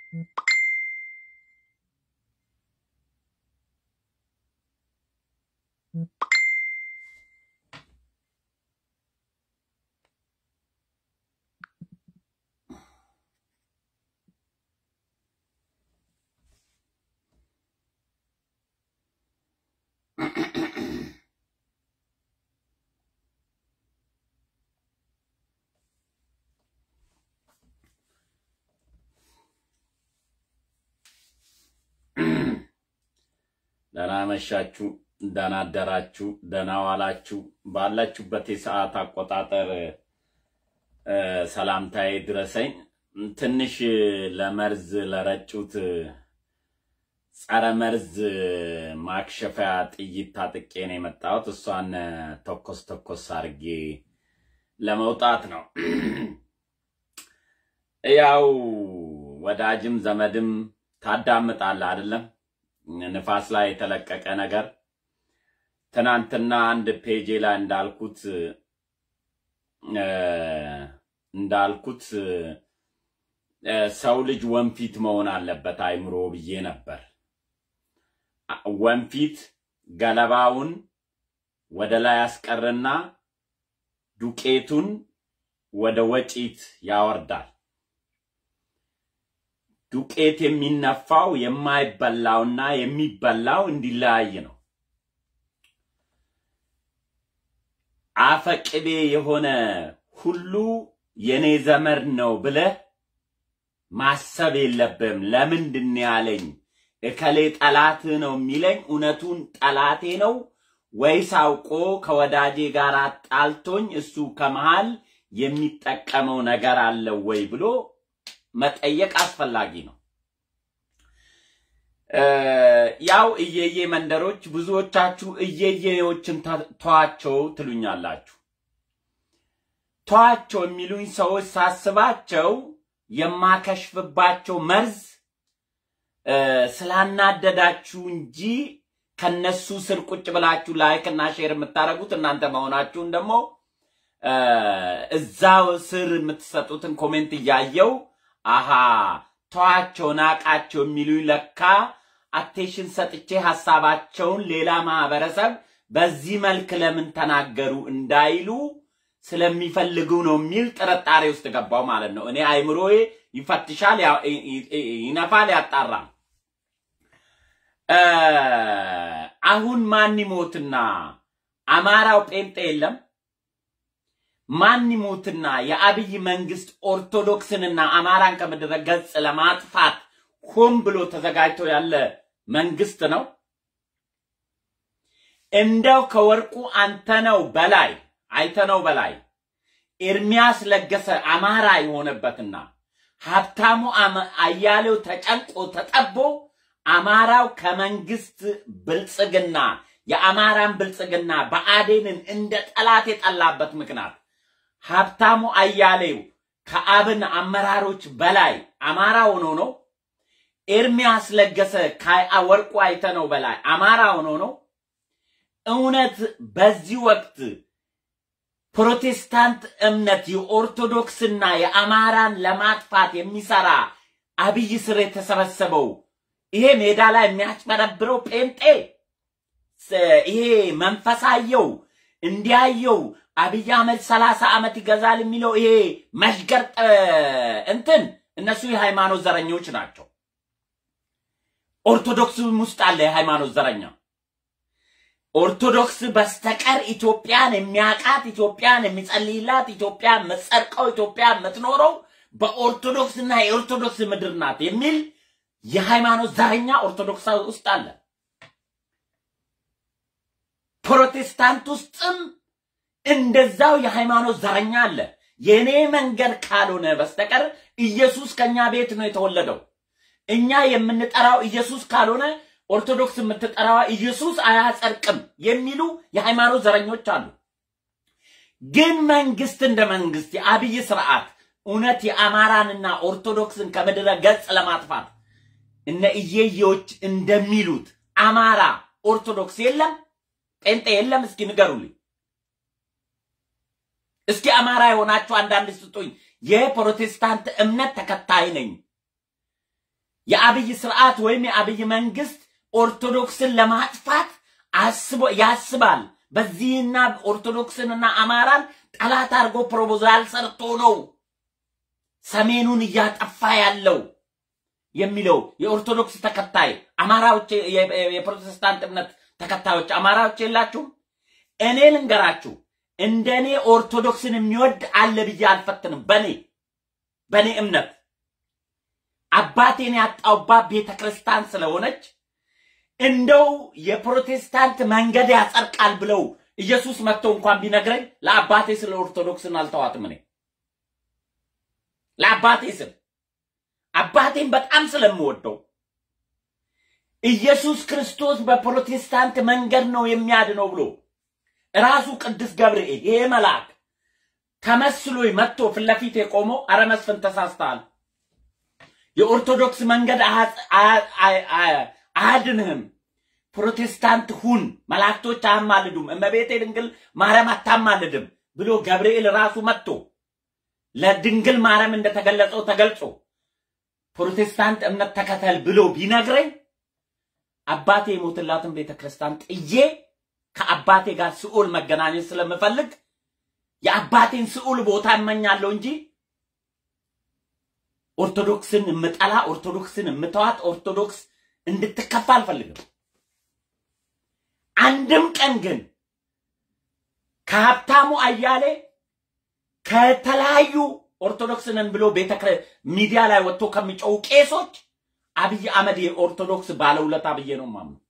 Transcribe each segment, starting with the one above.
ደህና መሻችሁ፣ ደህና አደራችሁ፣ ደህና ዋላችሁ። ባላችሁበት የሰዓት አቆጣጠር እ፣ ሰላምታዬ ድረሰኝ። ትንሽ ለመርዝ ለረጩት ጸረ መርዝ ማክሸፊያ ጥይት ታጥቄ ነው የመጣሁት። እሷን ተኮስ ተኮስ አድርጌ ለመውጣት ነው። ያው ወዳጅም ዘመድም ታዳምጣለህ አይደለም? ንፋስ ላይ የተለቀቀ ነገር ትናንትና አንድ ፔጄ ላይ እንዳልኩት እ፣ እንዳልኩት እ፣ ሰው ልጅ ወንፊት መሆን አለበት አይምሮ ብዬ ነበር። ወንፊት ገለባውን ወደ ላይ ያስቀርና ዱቄቱን ወደ ወጪት ያወርዳል። ዱቄት የሚነፋው የማይበላውና የሚበላው እንዲለያይ ነው። አፈቅቤ የሆነ ሁሉ የኔ ዘመድ ነው ብለህ ማሰብ የለብህም። ለምንድን ነው ያለኝ እከሌ ጠላት ነው የሚለኝ እውነቱን ጠላቴ ነው ወይስ አውቆ ከወዳጄ ጋር አጣልቶኝ እሱ ከመሃል የሚጠቀመው ነገር አለው ወይ ብሎ መጠየቅ አስፈላጊ ነው። እ፣ ያው እየዬ መንደሮች ብዙዎቻችሁ እየዬዎችን ተ- ተዋቸው ትሉኛላችሁ። ተዋቸው የሚሉኝ ሰዎች ሳስባቸው የማከሽፍባቸው መርዝ እ፣ ስላናደዳችሁ እንጂ ከነሱ ስር ቁጭ ብላችሁ ላይክ እና ሼር የምታደርጉት እናንተ መሆናችሁን ደግሞ እ፣ እዛው ስር የምትሰጡትን ኮሜንት እያየው አሃ ተዋቸው ናቃቸው የሚሉኝ ለካ አቴንሽን ሰጥቼ ሀሳባቸውን ሌላ ማህበረሰብ በዚህ መልክ ለምን ተናገሩ እንዳይሉ ስለሚፈልጉ ነው የሚል ጥርጣሬ ውስጥ ገባው ማለት ነው። እኔ አይምሮዬ ይፈትሻል፣ ያ- ይ- ይ- ይነፋል፣ ያጣራል። እ፣ አሁን ማን ይሞትና አማራው ጴንጤ የለም ማን ይሞትና የአብይ መንግስት ኦርቶዶክስንና አማራን ከምድረ ገጽ ለማጥፋት ሆን ብሎ ተዘጋጅቶ ያለ መንግስት ነው። እንደው ከወርቁ አንተነው በላይ አይተነው በላይ ኤርሚያስ ለገሰ አማራ የሆነበትና ሀብታሙ አመ- አያሌው ተጨንቆ ተጠቦ አማራው ከመንግስት ብልጽግና የአማራን ብልጽግና በአዴንን እንደ ጠላት የጠላበት ምክንያት ሀብታሙ አያሌው ከአብን አመራሮች በላይ አማራ ሆኖ ነው። ኤርሚያስ ለገሰ ከወርቁ አይተነው በላይ አማራ ሆኖ ነው። እውነት በዚህ ወቅት ፕሮቴስታንት እምነት የኦርቶዶክስና የአማራን ለማጥፋት የሚሰራ አብይ ስር የተሰበሰበው ይሄ ሜዳ ላይ የሚያጭበረብረው ጴንጤ ስ- ይሄ መንፈሳየው እንዲያየው አብይ አህመድ ሰላሳ ዓመት ይገዛል የሚለው ይሄ መሽገር ጥ- እንትን እነሱ የሃይማኖት ዘረኞች ናቸው። ኦርቶዶክስም ውስጥ አለ የሃይማኖት ዘረኛ። ኦርቶዶክስ በስተቀር ኢትዮጵያን የሚያቃት ኢትዮጵያን የሚጸልይላት ኢትዮጵያን የምትጸድቀው ኢትዮጵያን የምትኖረው በኦርቶዶክስና የኦርቶዶክስ ምድር ናት የሚል የሃይማኖት ዘረኛ ኦርቶዶክስ ውስጥ አለ። ፕሮቴስታንት ውስጥም እንደዛው የሃይማኖት ዘረኛ አለ። የእኔ መንገድ ካልሆነ በስተቀር ኢየሱስ ከኛ ቤት ነው የተወለደው። እኛ የምንጠራው ኢየሱስ ካልሆነ ኦርቶዶክስ የምትጠራዋ ኢየሱስ አያጸድቅም የሚሉ የሃይማኖት ዘረኞች አሉ። ግን መንግስት እንደ መንግስት የአብይ ስርዓት እውነት የአማራንና ኦርቶዶክስን ከምድረ ገጽ ለማጥፋት እነ እየየዎች እንደሚሉት አማራ ኦርቶዶክስ የለም፣ ጴንጤ የለም። እስኪ ንገሩልኝ። እስኪ አማራ የሆናችሁ አንዳንድ ስጡኝ። የፕሮቴስታንት እምነት ተከታይ ነኝ የአብይ ስርዓት ወይም የአብይ መንግስት ኦርቶዶክስን ለማጥፋት አስቦ ያስባል። በዚህና ኦርቶዶክስንና አማራን ጠላት አድርጎ ፕሮፖዛል ሰርቶ ነው ሰሜኑን እያጠፋ ያለው የሚለው የኦርቶዶክስ ተከታይ አማራዎች፣ የፕሮቴስታንት እምነት ተከታዮች አማራዎች የላችሁም? እኔ ልንገራችሁ፣ እንደኔ ኦርቶዶክስን የሚወድ አለ ብዬ አልፈትንም። በኔ በኔ እምነት አባቴን ያጣውባት ቤተ ክርስቲያን ስለሆነች እንደው የፕሮቴስታንት መንገድ ያጸድቃል ብለው ኢየሱስ መጥቶ እንኳን ቢነግረኝ ለአባቴ ስለ ኦርቶዶክስን አልተዋትም። እኔ ለአባቴ ስል አባቴን በጣም ስለምወደው ኢየሱስ ክርስቶስ በፕሮቴስታንት መንገድ ነው የሚያድነው ብሎ ራሱ ቅዱስ ገብርኤል ይሄ መልአክ ተመስሎ መጥቶ ፊት ለፊት የቆመው አረ መስፍን ተሳስተሃል፣ የኦርቶዶክስ መንገድ አያድንህም፣ ፕሮቴስታንት ሁን፣ መላእክቶች አያማልዱም፣ እመቤቴ ድንግል ማርያም አታማልድም ብሎ ገብርኤል ራሱ መጥቶ ለድንግል ማርያም እንደተገለጸው ተገልጾ ፕሮቴስታንት እምነት ተከተል ብሎ ቢነግረኝ አባቴ የሞትላትን ቤተ ክርስቲያን ጥዬ ከአባቴ ጋር ስዑል መገናኘት ስለምፈልግ የአባቴን ስዑል ቦታ እመኛለሁ እንጂ ኦርቶዶክስን የምጠላ ኦርቶዶክስን የምተዋት ኦርቶዶክስ እንድትከፋ አልፈልግም። አንድም ቀን ግን ከሀብታሙ አያሌ ከተለያዩ ኦርቶዶክስንን ብሎ ቤተ ሚዲያ ላይ ወጥቶ ከሚጮው ቄሶች አብይ አህመድ የኦርቶዶክስ ባለውለታ ብዬ ነው ማምነው።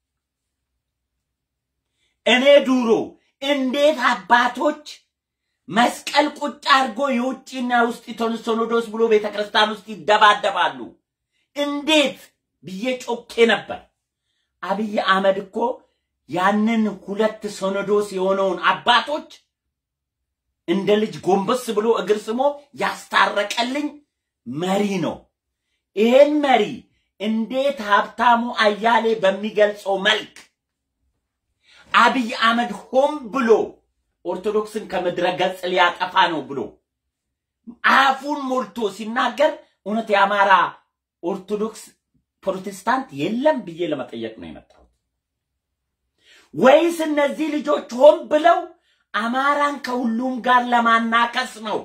እኔ ዱሮ እንዴት አባቶች መስቀል ቁጭ አድርጎ የውጭና የውስጥ ሲኖዶስ ብሎ ቤተ ክርስቲያን ውስጥ ይደባደባሉ እንዴት ብዬ ጮኬ ነበር። አብይ አህመድ እኮ ያንን ሁለት ሲኖዶስ የሆነውን አባቶች እንደ ልጅ ጎንበስ ብሎ እግር ስሞ ያስታረቀልኝ መሪ ነው። ይሄን መሪ እንዴት ሀብታሙ አያሌ በሚገልጸው መልክ አብይ አህመድ ሆን ብሎ ኦርቶዶክስን ከምድረ ገጽ ሊያጠፋ ነው ብሎ አፉን ሞልቶ ሲናገር እውነት የአማራ ኦርቶዶክስ ፕሮቴስታንት የለም ብዬ ለመጠየቅ ነው የመጣሁት። ወይስ እነዚህ ልጆች ሆን ብለው አማራን ከሁሉም ጋር ለማናከስ ነው?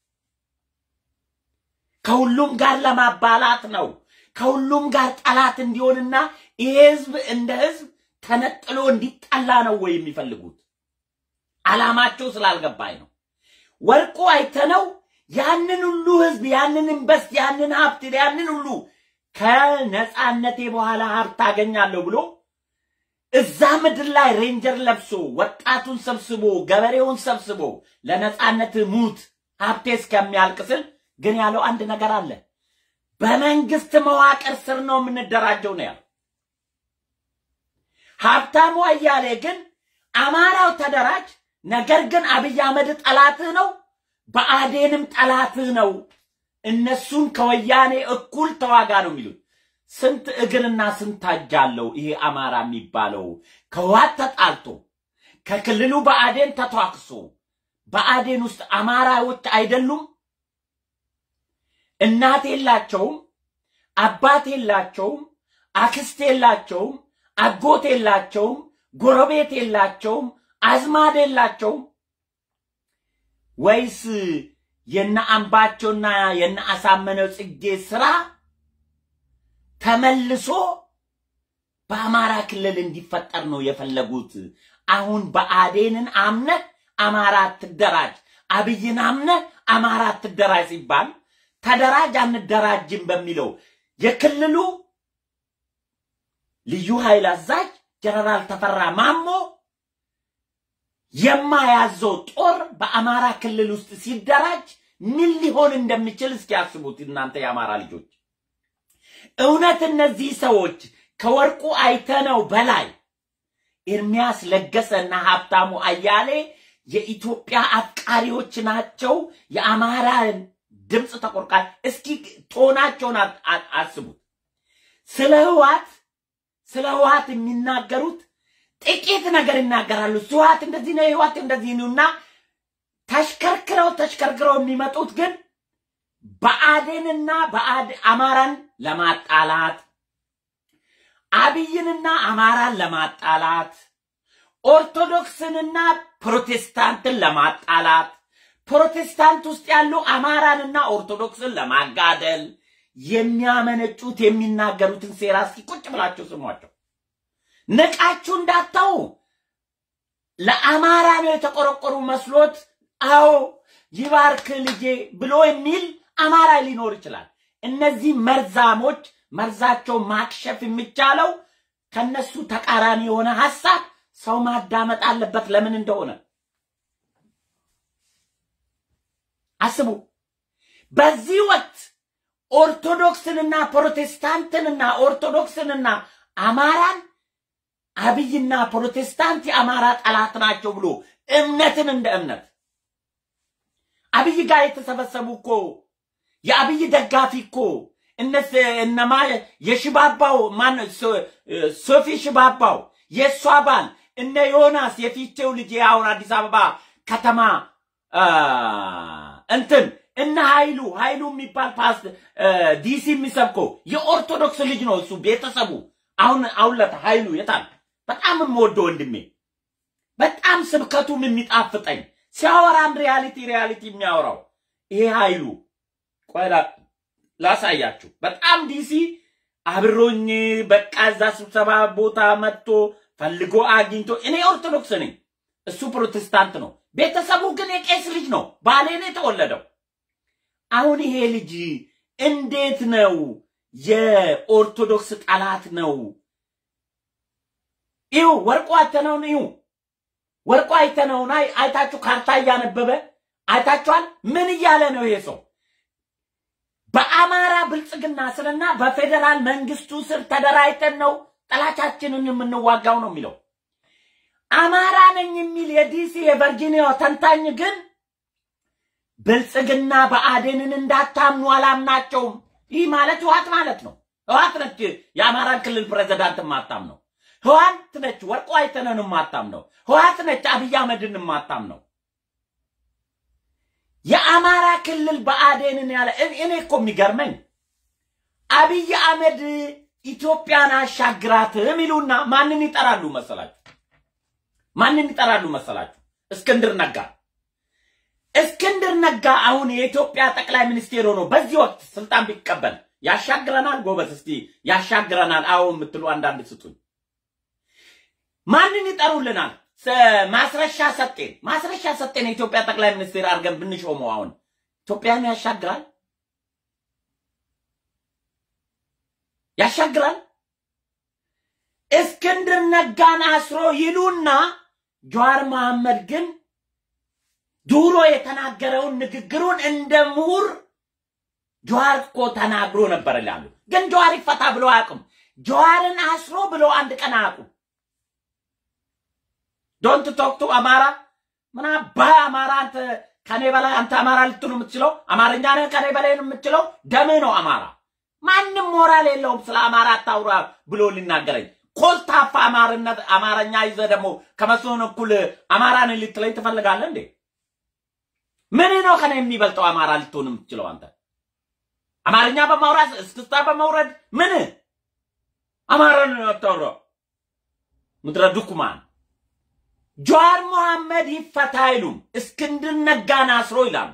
ከሁሉም ጋር ለማባላት ነው? ከሁሉም ጋር ጠላት እንዲሆንና ይሄ ህዝብ እንደ ህዝብ ተነጥሎ እንዲጠላ ነው ወይ የሚፈልጉት? አላማቸው ስላልገባኝ ነው። ወርቁ አይተነው ያንን ሁሉ ህዝብ ያንን ኢንቨስት ያንን ሀብት ያንን ሁሉ ከነፃነቴ በኋላ ሀብት አገኛለሁ ብሎ እዛ ምድር ላይ ሬንጀር ለብሶ ወጣቱን ሰብስቦ ገበሬውን ሰብስቦ ለነፃነት ሙት ሀብቴ እስከሚያልቅ ስል ግን ያለው አንድ ነገር አለ። በመንግስት መዋቅር ስር ነው የምንደራጀው ነው ያለው። ሀብታሙ አያሌ ግን አማራው ተደራጅ፣ ነገር ግን አብይ አህመድ ጠላትህ ነው፣ በአዴንም ጠላትህ ነው፣ እነሱን ከወያኔ እኩል ተዋጋ ነው የሚሉት። ስንት እግርና ስንት እጅ አለው ይሄ አማራ የሚባለው ከህወሓት ተጣልቶ ከክልሉ በአዴን ተቷክሶ በአዴን ውስጥ አማራዎች አይደሉም? እናት የላቸውም፣ አባት የላቸውም፣ አክስት የላቸውም፣ አጎት የላቸውም፣ ጎረቤት የላቸውም፣ አዝማድ የላቸውም። ወይስ የነ አምባቸውና የነ አሳመነው ጽጌ ስራ ተመልሶ በአማራ ክልል እንዲፈጠር ነው የፈለጉት? አሁን በአዴንን አምነህ አማራ አትደራጅ፣ አብይን አምነህ አማራ አትደራጅ ሲባል ተደራጅ አንደራጅም በሚለው የክልሉ ልዩ ኃይል አዛዥ ጀነራል ተፈራ ማሞ የማያዘው ጦር በአማራ ክልል ውስጥ ሲደራጅ ምን ሊሆን እንደሚችል እስኪ ያስቡት እናንተ የአማራ ልጆች። እውነት እነዚህ ሰዎች ከወርቁ አይተነው በላይ ኤርሚያስ ለገሰና ሀብታሙ አያሌ የኢትዮጵያ አፍቃሪዎች ናቸው። የአማራን ድምፅ ተቆርቋሪ እስኪ ቶናቸውን አስቡት። ስለ ህዋት ስለ ህዋት የሚናገሩት ጥቂት ነገር ይናገራሉ። ህዋት እንደዚህ ነው፣ ህዋት እንደዚህ ነው እና ተሽከርክረው ተሽከርክረው የሚመጡት ግን ብአዴንና አማራን ለማጣላት አብይንና አማራን ለማጣላት ኦርቶዶክስንና ፕሮቴስታንትን ለማጣላት ፕሮቴስታንት ውስጥ ያሉ አማራንና ኦርቶዶክስን ለማጋደል የሚያመነጩት የሚናገሩትን ሴራ እስኪ ቁጭ ብላችሁ ስሟቸው። ንቃችሁ እንዳታው ለአማራ ነው የተቆረቆሩ መስሎት አዎ ይባርክ ልጄ ብሎ የሚል አማራ ሊኖር ይችላል። እነዚህ መርዛሞች መርዛቸው ማክሸፍ የሚቻለው ከነሱ ተቃራኒ የሆነ ሐሳብ ሰው ማዳመጥ አለበት። ለምን እንደሆነ አስቡ። በዚህ ወቅት ኦርቶዶክስንና ፕሮቴስታንትንና ኦርቶዶክስንና አማራን አብይና ፕሮቴስታንት የአማራ ጠላት ናቸው ብሎ እምነትን እንደ እምነት አብይ ጋር የተሰበሰቡ እኮ የአብይ ደጋፊ እኮ እነስ እነማ የሽባባው ማን ሶፊ ሽባባው የእሷ ባል እነ ዮናስ የፊቼው ልጅ አሁን አዲስ አበባ ከተማ እንትን እነ ኃይሉ ኃይሉ የሚባል ፓስ ዲሲ የሚሰብከው የኦርቶዶክስ ልጅ ነው እሱ ቤተሰቡ። አሁን አውለት ኃይሉ የታል? በጣም የምወደው ወንድሜ፣ በጣም ስብከቱም የሚጣፍጠኝ ሲያወራም ሪያሊቲ ሪያሊቲ የሚያወራው ይሄ ኃይሉ ቆይ ላሳያችሁ። በጣም ዲሲ አብሮኝ በቃ እዛ ስብሰባ ቦታ መጥቶ ፈልጎ አግኝቶ እኔ ኦርቶዶክስ ነኝ፣ እሱ ፕሮቴስታንት ነው። ቤተሰቡ ግን የቄስ ልጅ ነው። ባሌ ነው የተወለደው። አሁን ይሄ ልጅ እንዴት ነው የኦርቶዶክስ ጠላት ነው? ይሁ ወርቁ አይተነውን ይሁ ወርቁ አይተነውን አይታችሁ ካርታ እያነበበ አይታችኋል። ምን እያለ ነው ይሄ ሰው? በአማራ ብልጽግና ስርና በፌዴራል መንግስቱ ስር ተደራጅተን ነው ጠላቻችንን የምንዋጋው ነው የሚለው። አማራ ነኝ የሚል የዲሲ የቨርጂኒያ ተንታኝ ግን ብልጽግና ብአዴንን እንዳታምኑ አላምናቸውም። ይህ ማለት ህዋት ማለት ነው። ህዋት ነች የአማራን ክልል ፕሬዚዳንት ማታም ነው። ህዋት ነች ወርቁ አይተነን ማታም ነው። ህዋት ነች አብይ አህመድን ማታም ነው። የአማራ ክልል ብአዴንን ያለ እኔ እኮ የሚገርመኝ አብይ አህመድ ኢትዮጵያን አሻግራትም ይሉና ማንን ይጠራሉ መሰላችሁ? ማንን ይጠራሉ መሰላችሁ? እስክንድር ነጋ። እስክንድር ነጋ አሁን የኢትዮጵያ ጠቅላይ ሚኒስቴር ሆኖ በዚህ ወቅት ስልጣን ቢቀበል ያሻግረናል? ጎበዝ እስቲ ያሻግረናል አዎ የምትሉ አንዳንድ ስጡኝ። ማንን ይጠሩልናል? ማስረሻ ሰጤን ማስረሻ ሰጤን የኢትዮጵያ ጠቅላይ ሚኒስቴር አድርገን ብንሾመው አሁን ኢትዮጵያን ያሻግራል? ያሻግራል? እስክንድር ነጋን አስሮ ይሉና ጀዋር መሐመድ ግን ድሮ የተናገረውን ንግግሩን እንደ ምሁር ጀዋር እኮ ተናግሮ ነበር ይላሉ። ግን ጀዋር ይፈታ ብሎ አያውቁም። ጀዋርን አስሮ ብሎ አንድ ቀን አያውቁም። ዶንት ቶክ ቱ አማራ ምን አባህ አማራ አንተ ከኔ በላይ አንተ አማራ ልትሉ የምትችለው አማርኛ ነህ ከኔ በላይ የምትችለው ደምህ ነው አማራ። ማንም ሞራል የለውም ስለ አማራ አታውራ ብሎ ሊናገረኝ ኮልታፋ አማርነት አማርኛ ይዘህ ደግሞ ከመስሎን እኩል አማራን ልትለኝ ትፈልጋለህ እንዴ? ምን ነው ከኔ የሚበልጠው አማራ ልትሆን የምትችለው አንተ? አማርኛ በማውራት እስክስታ በመውረድ ምን አማራን አታውራ። ምድረ ዱኩማን ጀዋር መሐመድ ይፈታ አይሉም። እስክንድር ነጋን አስሮ ይላሉ።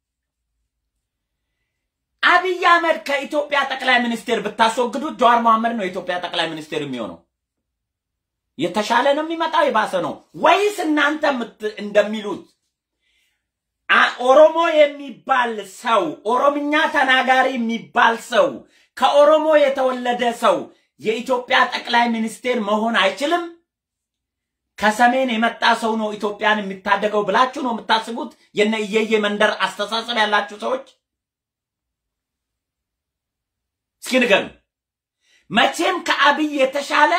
አብይ አህመድ ከኢትዮጵያ ጠቅላይ ሚኒስቴር ብታስወግዱት ጀዋር መሐመድ ነው የኢትዮጵያ ጠቅላይ ሚኒስቴር የሚሆነው። የተሻለ ነው የሚመጣው የባሰ ነው ወይስ እናንተ እንደሚሉት ኦሮሞ የሚባል ሰው ኦሮምኛ ተናጋሪ የሚባል ሰው ከኦሮሞ የተወለደ ሰው የኢትዮጵያ ጠቅላይ ሚኒስቴር መሆን አይችልም? ከሰሜን የመጣ ሰው ነው ኢትዮጵያን የሚታደገው ብላችሁ ነው የምታስቡት? የነ እየየ መንደር አስተሳሰብ ያላችሁ ሰዎች እስኪ ንገሩ። መቼም ከአብይ የተሻለ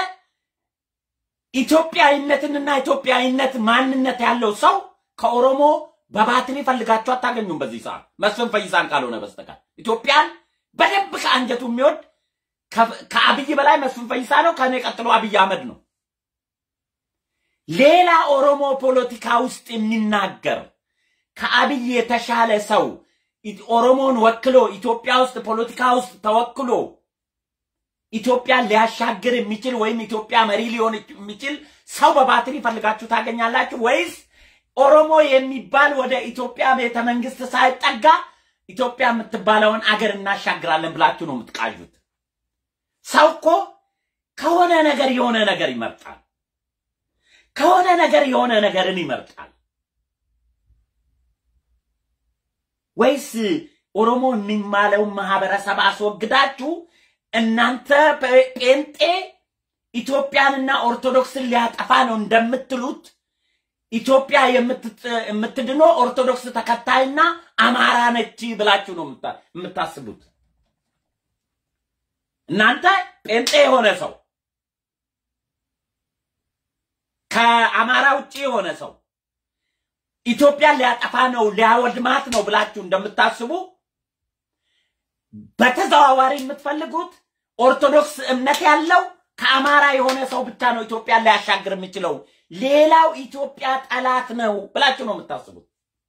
ኢትዮጵያዊነትንና ኢትዮጵያዊነት ማንነት ያለው ሰው ከኦሮሞ በባትሪ ፈልጋችሁ አታገኙም። በዚህ ሰዓት መስፍን ፈይሳን ካልሆነ በስተቀር ኢትዮጵያን በደንብ ከአንጀቱ የሚወድ ከአብይ በላይ መስፍን ፈይሳ ነው። ከኔ ቀጥሎ አብይ አህመድ ነው። ሌላ ኦሮሞ ፖለቲካ ውስጥ የሚናገር ከአብይ የተሻለ ሰው ኦሮሞን ወክሎ ኢትዮጵያ ውስጥ ፖለቲካ ውስጥ ተወክሎ ኢትዮጵያን ሊያሻግር የሚችል ወይም ኢትዮጵያ መሪ ሊሆን የሚችል ሰው በባትሪ ፈልጋችሁ ታገኛላችሁ ወይስ ኦሮሞ የሚባል ወደ ኢትዮጵያ ቤተ መንግስት ሳይጠጋ ኢትዮጵያ የምትባለውን አገር እናሻግራለን ብላችሁ ነው የምትቃዡት? ሰው እኮ ከሆነ ነገር የሆነ ነገር ይመርጣል። ከሆነ ነገር የሆነ ነገርን ይመርጣል። ወይስ ኦሮሞ የሚማለውን ማህበረሰብ አስወግዳችሁ እናንተ ጴንጤ ኢትዮጵያንና ኦርቶዶክስን ሊያጠፋ ነው እንደምትሉት ኢትዮጵያ የምትድነው ኦርቶዶክስ ተከታይና አማራ ነች ብላችሁ ነው የምታስቡት? እናንተ ጴንጤ የሆነ ሰው ከአማራ ውጭ የሆነ ሰው ኢትዮጵያን ሊያጠፋ ነው ሊያወድማት ነው ብላችሁ እንደምታስቡ በተዘዋዋሪ የምትፈልጉት ኦርቶዶክስ እምነት ያለው ከአማራ የሆነ ሰው ብቻ ነው ኢትዮጵያን ሊያሻግር የሚችለው፣ ሌላው ኢትዮጵያ ጠላት ነው ብላችሁ ነው የምታስቡት።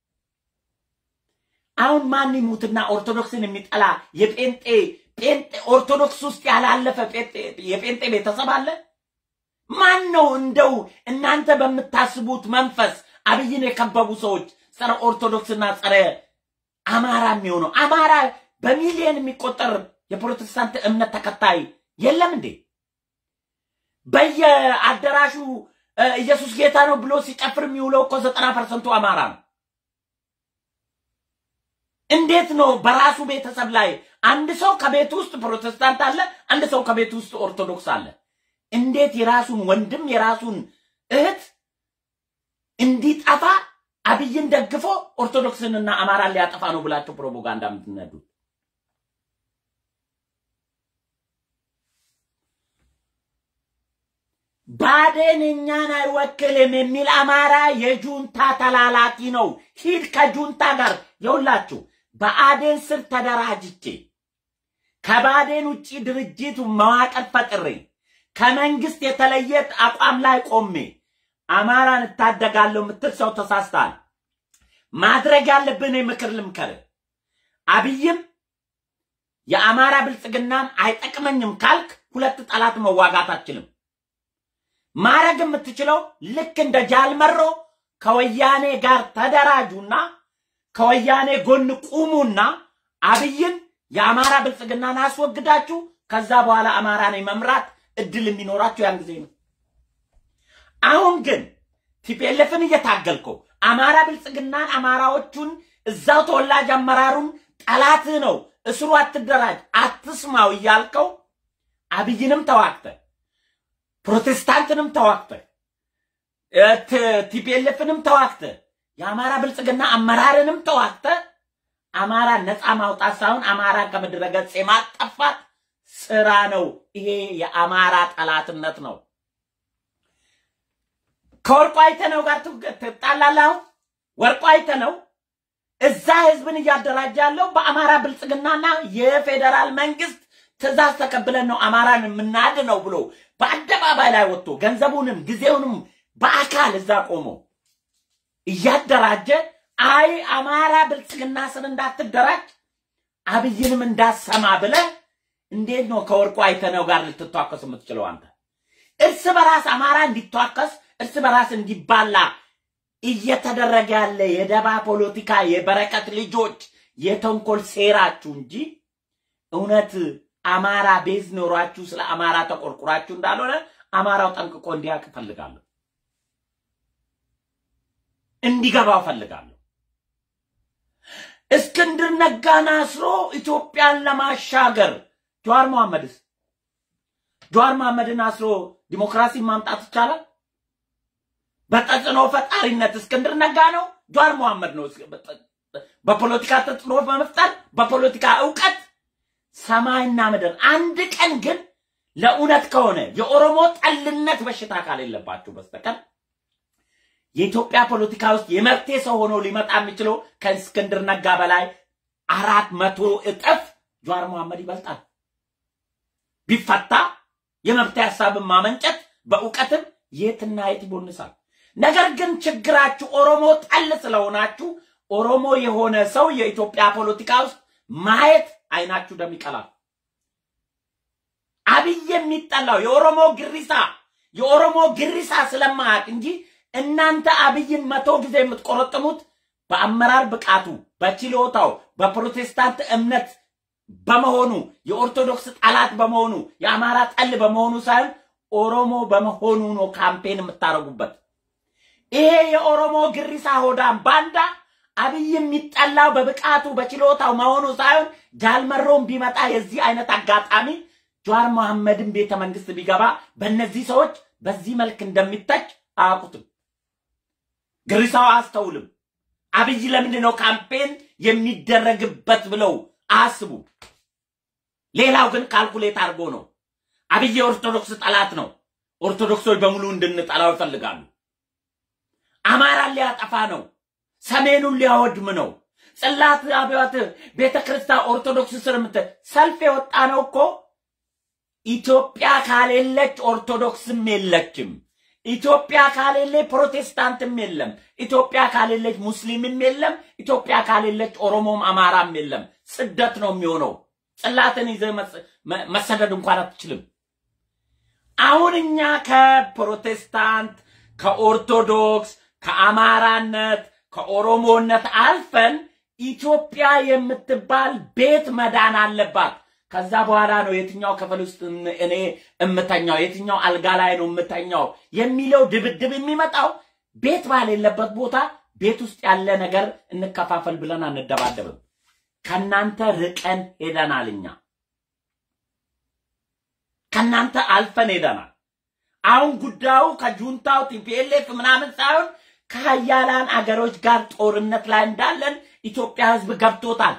አሁን ማን ይሙትና ኦርቶዶክስን የሚጠላ የጴንጤ ጴንጤ ኦርቶዶክስ ውስጥ ያላለፈ የጴንጤ ቤተሰብ አለ? ማን ነው እንደው እናንተ በምታስቡት መንፈስ አብይን የከበቡ ሰዎች ጸረ ኦርቶዶክስና ጸረ አማራ የሚሆነው? አማራ በሚሊዮን የሚቆጠር የፕሮቴስታንት እምነት ተከታይ የለም እንዴ? በየአዳራሹ ኢየሱስ ጌታ ነው ብሎ ሲጨፍር የሚውለው እኮ ዘጠና ፐርሰንቱ አማራ ነው። እንዴት ነው በራሱ ቤተሰብ ላይ አንድ ሰው ከቤት ውስጥ ፕሮቴስታንት አለ፣ አንድ ሰው ከቤት ውስጥ ኦርቶዶክስ አለ። እንዴት የራሱን ወንድም የራሱን እህት እንዲጠፋ አብይን ደግፎ ኦርቶዶክስንና አማራን ሊያጠፋ ነው ብላችሁ ፕሮፓጋንዳ የምትነዱት? ባዴን እኛን አይወክልም የሚል አማራ የጁንታ ተላላኪ ነው። ሂድ ከጁንታ ጋር የውላችሁ በአዴን ስር ተደራጅቼ ከባዴን ውጭ ድርጅቱ መዋቅር ፈጥሬ ከመንግስት የተለየ አቋም ላይ ቆሜ አማራን እታደጋለሁ የምትል ሰው ተሳስተሃል። ማድረግ ያለብን ምክር ልምከር። አብይም የአማራ ብልጽግናም አይጠቅመኝም ካልክ ሁለት ጠላት መዋጋት አችልም። ማረግ የምትችለው ልክ እንደ ጃልመሮ ከወያኔ ጋር ተደራጁና ከወያኔ ጎን ቁሙና አብይን የአማራ ብልጽግናን አስወግዳችሁ ከዛ በኋላ አማራን መምራት እድል የሚኖራችሁ ያን ጊዜ ነው። አሁን ግን ቲፒኤልኤፍን እየታገልከው አማራ ብልጽግናን አማራዎቹን እዛው ተወላጅ አመራሩን ጠላትህ ነው፣ እስሩ አትደራጅ፣ አትስማው እያልከው አብይንም ተዋግተ ፕሮቴስታንትንም ተዋግተ ቲፒኤልኤፍንም ተዋግተ የአማራ ብልጽግና አመራርንም ተዋግተ አማራ ነፃ ማውጣት ሳይሆን አማራን ከምድረ ገጽ የማጠፋት ስራ ነው። ይሄ የአማራ ጠላትነት ነው። ከወርቁ አይተነው ጋር ትጣላለህ። አሁን ወርቁ አይተነው እዛ ህዝብን እያደራጀ ያለው በአማራ ብልጽግናና የፌዴራል መንግስት ትእዛዝ ተቀብለን ነው አማራን የምናድነው ብሎ በአደባባይ ላይ ወጥቶ ገንዘቡንም ጊዜውንም በአካል እዛ ቆሞ እያደራጀ አይ አማራ ብልጽግና ስር እንዳትደራጅ አብይንም እንዳሰማ ብለ እንዴት ነው ከወርቁ አይተነው ጋር ልትቷከስ የምትችለው? አንተ እርስ በራስ አማራ እንዲቷከስ እርስ በራስ እንዲባላ እየተደረገ ያለ የደባ ፖለቲካ የበረከት ልጆች የተንኮል ሴራችሁ እንጂ እውነት አማራ ቤዝ ኖሯችሁ ስለ አማራ ተቆርቁራችሁ እንዳልሆነ አማራው ጠንቅቆ እንዲያውቅ እፈልጋለሁ፣ እንዲገባው እፈልጋለሁ። እስክንድር ነጋን አስሮ ኢትዮጵያን ለማሻገር ጀዋር መሐመድስ ጀዋር መሐመድን አስሮ ዲሞክራሲን ማምጣት ይቻላል? በተጽዕኖ ፈጣሪነት እስክንድር ነጋ ነው፣ ጀዋር መሐመድ ነው። በፖለቲካ ተጽዕኖ በመፍጠር በፖለቲካ እውቀት ሰማይና ምድር። አንድ ቀን ግን ለእውነት ከሆነ የኦሮሞ ጠልነት በሽታ ካሌለባችሁ በስተቀር የኢትዮጵያ ፖለቲካ ውስጥ የመብቴ ሰው ሆኖ ሊመጣ የሚችለው ከእስክንድር ነጋ በላይ አራት መቶ እጥፍ ጀዋር መሐመድ ይበልጣል። ቢፈታ የመብት ሀሳብን ማመንጨት በእውቀትም የትና የት ይቦንሳል። ነገር ግን ችግራችሁ ኦሮሞ ጠል ስለሆናችሁ ኦሮሞ የሆነ ሰው የኢትዮጵያ ፖለቲካ ውስጥ ማየት አይናችሁ ደም ይቀላል። አብይ የሚጠላው የኦሮሞ ግሪሳ የኦሮሞ ግሪሳ ስለማያውቅ እንጂ እናንተ አብይን መቶ ጊዜ የምትቆረጥሙት በአመራር ብቃቱ፣ በችሎታው፣ በፕሮቴስታንት እምነት በመሆኑ የኦርቶዶክስ ጠላት በመሆኑ የአማራ ጠል በመሆኑ ሳይሆን ኦሮሞ በመሆኑ ነው ካምፔን የምታደርጉበት። ይሄ የኦሮሞ ግሪሳ ሆዳም ባንዳ አብይ የሚጠላው በብቃቱ በችሎታው መሆኑ ሳይሆን ጃልመሮን ቢመጣ የዚህ አይነት አጋጣሚ ጀዋር መሐመድን ቤተ መንግስት ቢገባ በእነዚህ ሰዎች በዚህ መልክ እንደሚተች አያውቁትም። ግሪሳው አያስተውልም። አብይ ለምንድን ነው ካምፔን የሚደረግበት ብለው አያስቡ። ሌላው ግን ካልኩሌት አድርጎ ነው። አብይ የኦርቶዶክስ ጠላት ነው። ኦርቶዶክሶች በሙሉ እንድንጠላው ይፈልጋሉ። አማራን ሊያጠፋ ነው። ሰሜኑን ሊያወድም ነው። ጽላት አብያት ቤተ ክርስቲያን ኦርቶዶክስ ስር ምት ሰልፍ የወጣ ነው እኮ ኢትዮጵያ ካሌለች ኦርቶዶክስም የለችም። ኢትዮጵያ ካሌለ ፕሮቴስታንትም የለም። ኢትዮጵያ ካሌለች ሙስሊምም የለም። ኢትዮጵያ ካሌለች ኦሮሞም አማራም የለም። ስደት ነው የሚሆነው። ጽላትን ይዘህ መሰደድ እንኳን አትችልም። አሁን እኛ ከፕሮቴስታንት ከኦርቶዶክስ ከአማራነት ከኦሮሞነት አልፈን ኢትዮጵያ የምትባል ቤት መዳን አለባት። ከዛ በኋላ ነው የትኛው ክፍል ውስጥ እኔ እምተኛው የትኛው አልጋ ላይ ነው እምተኛው የሚለው ድብድብ የሚመጣው ቤት ባሌለበት ቦታ ቤት ውስጥ ያለ ነገር እንከፋፈል ብለን አንደባደብም። ከናንተ ርቀን ሄደናል። እኛ ከናንተ አልፈን ሄደናል። አሁን ጉዳዩ ከጁንታው ቲፒኤልኤፍ ምናምን ሳይሆን ከሀያላን አገሮች ጋር ጦርነት ላይ እንዳለን ኢትዮጵያ ሕዝብ ገብቶታል